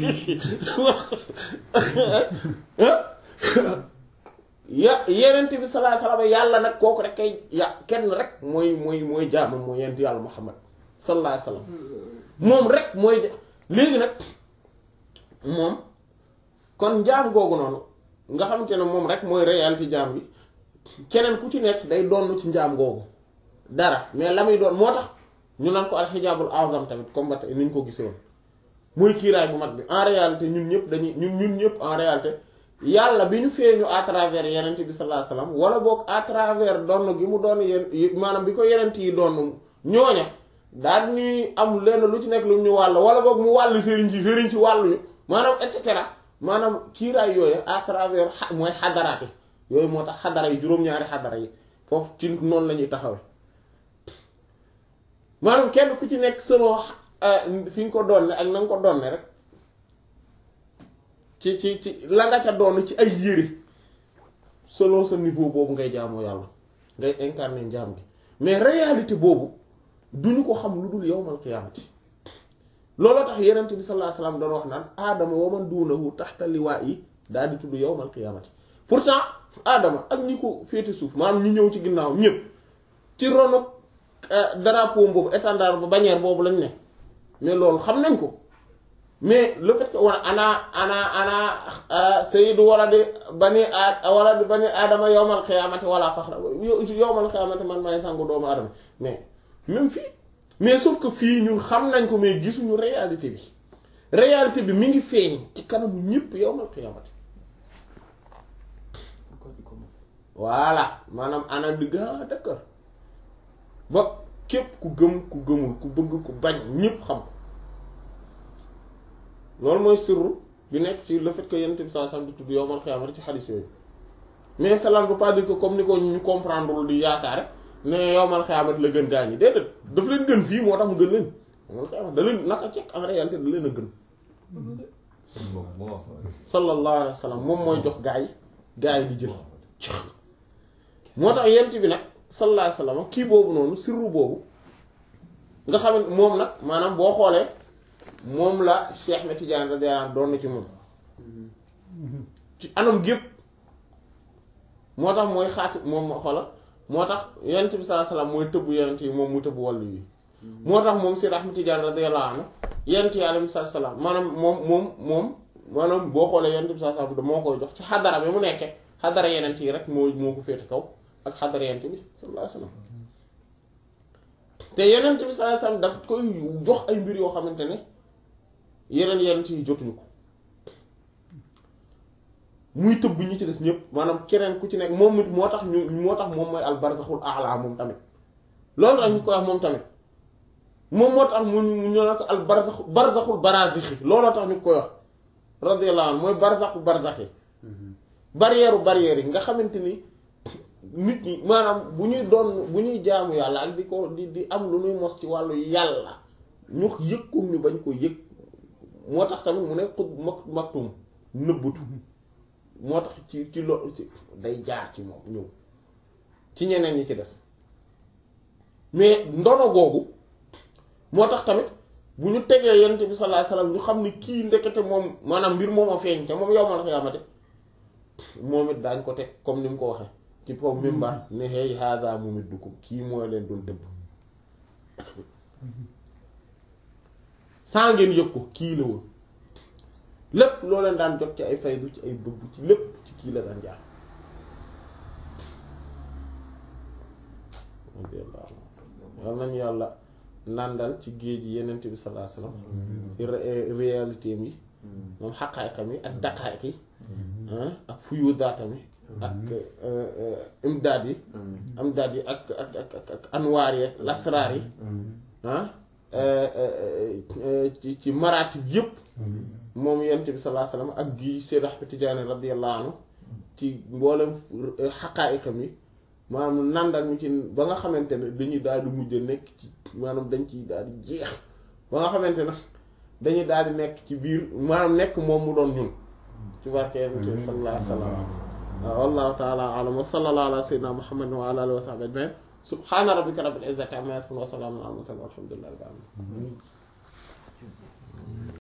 ya yenent bi sallallahu alayhi wasallam yàlla nag kooku rek kay ya kenn rek mooy mooy mooy jaamam mooy yent yàlla muhammad sallallahu alayhi wasallam moom rek mooy léegi nag moom kon njaam googu noonu nga xamante ne moom rek mooy réalité jaam bi keneen ku ci nekk day doon ci njaam googu dara mais la muy doon moo tax ñu naan ko alxijaabul azam tamit comme ba tey ni ñu ko gisee woon muy kiiraay bu mag bi en réalité ñun ñëpp dañuy ñun ñun ñëpp en réalité yàlla bi ñu feeñu à travers yenent bi sallallahu alayhi wasallam wala boog à travers donn gi mu doon yéen maanaam bi ko yenent yi doon ñooña daal ñuy am lenn lu ci nekk lu ñu wàll wala boog mu wàll sëriñ si sëriñ si wàlluñu maanaam et cetera maanaam kiiraay yooyu à travers mooy xadaraati yooyu moo tax xadara yi juróom-ñaari xadara yi foofu ci noonu la ñuy taxawee maanaam kenn ku ci nekk selon fi nga ko doon ak na nga ko doon rek ci ci ci la nga ca doon ci ay yére selon sa niveau boobu ngay jaamoo yàlla ngay incarner njaam gi mais réalité boobu duñu ko xam lu dul yawmal qiyaamati looloo tax yenent bi sallallahu alayhi wasallam doon wax naan aadama wa man duunahu taxta liwaa'i daal di tudd yawmal qiyaamati pourtant aadama ak ñi ko féete suuf maanaam ñi ñëw ci ginnaaw ñëpp ci ronu drapeau boobu étendard ba bannière boobu lañ ne mais loolu xam nañ ko mais le fait que wana ana ana ana sayyidu waladi bani a waladi bani aadama yawmal qiyaamati wala faxra yawmal qiyaamati man may sangu doomu aadama mais même fii mais sauf que fii ñun xam nañ ko mais gisuñu réalité bi réalité bi mi ngi feeñ ci kanamu ñëpp yawmal qiyaamati voilà maanaam ana digga d'accord ba képp ku gëm ku gëmul ku bëgg ku bañ ñëpp xam ko loolu mooy sirru bi nekk ci le fait que yonent bi sallallahu alayhi wasallam di tudd yawmal qiyaamati ci xadis yooyu mais cela ne veut pas dire que comme ni ko ñu comprendre di yaakaare ne yawmal qiyaamati la gën gaa ñi déedéet daf leen gën fii moo tax mu gën leen yawmal qiyaamati da leen naka cekk en réalité da leen a gën sallallahu alayhi wasallam moom mooy jox gaa yi gaa yi di jël moo tax yent bi nag sallallahu alayhi wasallam kii boobu noonu sirru boobu nga xam ne moom nag maanaam boo xoolee moom la Cheikh na Tidiane radiyallahu anhu doon na ci moom ci anam gépp moo tax mooy xaati moom xoola moo tax yent bi sallallahu alayhi wasallam mooy tëbb yent yi moom mu tëbb wàllu yi moo tax moom si Ahmad Tidiane radiyallahu anhu yent yi alayhi salaam maanaam moom moom moom maanaam boo xoolee yent bi sallallahu alayhi wasallam moo koy jox ci xadara bi mu nekkee xadara yenent yi rek moo moo ko féete kaw ak xadara yenent bi sallallahu alayhi wasallam te yenent bi sallallahu alayhi wasallam daf koy jox ay mbir yoo xamante ne yeneen yenent yi jotuñu ko muy tëbb ñi ci des ñëpp maanaam keneen ku ci nekk moom it moo tax ñu moo tax moom mooy al barzaxul a'la moom tamit loolu tax ñu koy wax moom tamit moom moo tax mu ñu ne ko al barzaxu barzaxul barazixi looloo tax ñu koy wax radiyallahu anhu mooy barzaxu barzaxi barrière barrière yi nga xamante ni nit ñi maanaam bu ñuy doon bu ñuy jaamu yàlla ak di ko di di am lu ñuy mos ci wàllu yàlla ñu yëg ko ñu bañ ko yëg moo tax tamit mu ne xut mak maktum nëbbutu moo tax ci ci lo ci day jaar ci moom ñëw ci ñeneen ñi ci des mais ndono googu moo tax tamit bu ñu tegee yonent bi sallallahu alayhi wasallam ñu xam ni kii ndekete moom maanaam mbir moom a feeñ te moom yowmal xiyaamate moom it daañ ko teg comme ni mu ko waxee ci po mimbar ne hey hada mumiddukum kii mooy leen doon dëbb saa ngeen yëg ko kii la woon lépp loo leen daan jot ci ay faydu ci ay bëgg ci lépp ci kii la daan jaar yal nañu yàlla nàndal ci géej yi yenent bi sallallahu alayhi wasallam réalité mi moom xaqaayqam yi ak daqaayq yi ak fuyudaatam yi ak imdaad yi imdaad yi ak ak ak ak anwaar yi ak lasraar yi ci ci maraatib yëpp moom yonent bi sallallahu alayhi wasallam ak gi Seyd Ahmad Tijaani radiyallahu anhu ci mboolem xaqaayiqam yi maanaam nandal mi ci ba nga xamante ne dañuy daal di mujj nekk ci maanaam dañ ciy daal di jeex ba nga xamante ne dañuy daal di nekk ci biir maanaam nekk moom mu doon ñun ci barke yonent bi sallallahu alayhi wasallam wallahu ta'ala a'lam wa sallallahu ala sayyidina muhammadin wa ala alihi wa sahbihi ajma'in subhana rabbika rabbil izzati amma yasifun wa salamun ala al mursalin walhamdulillahi rabbil alamin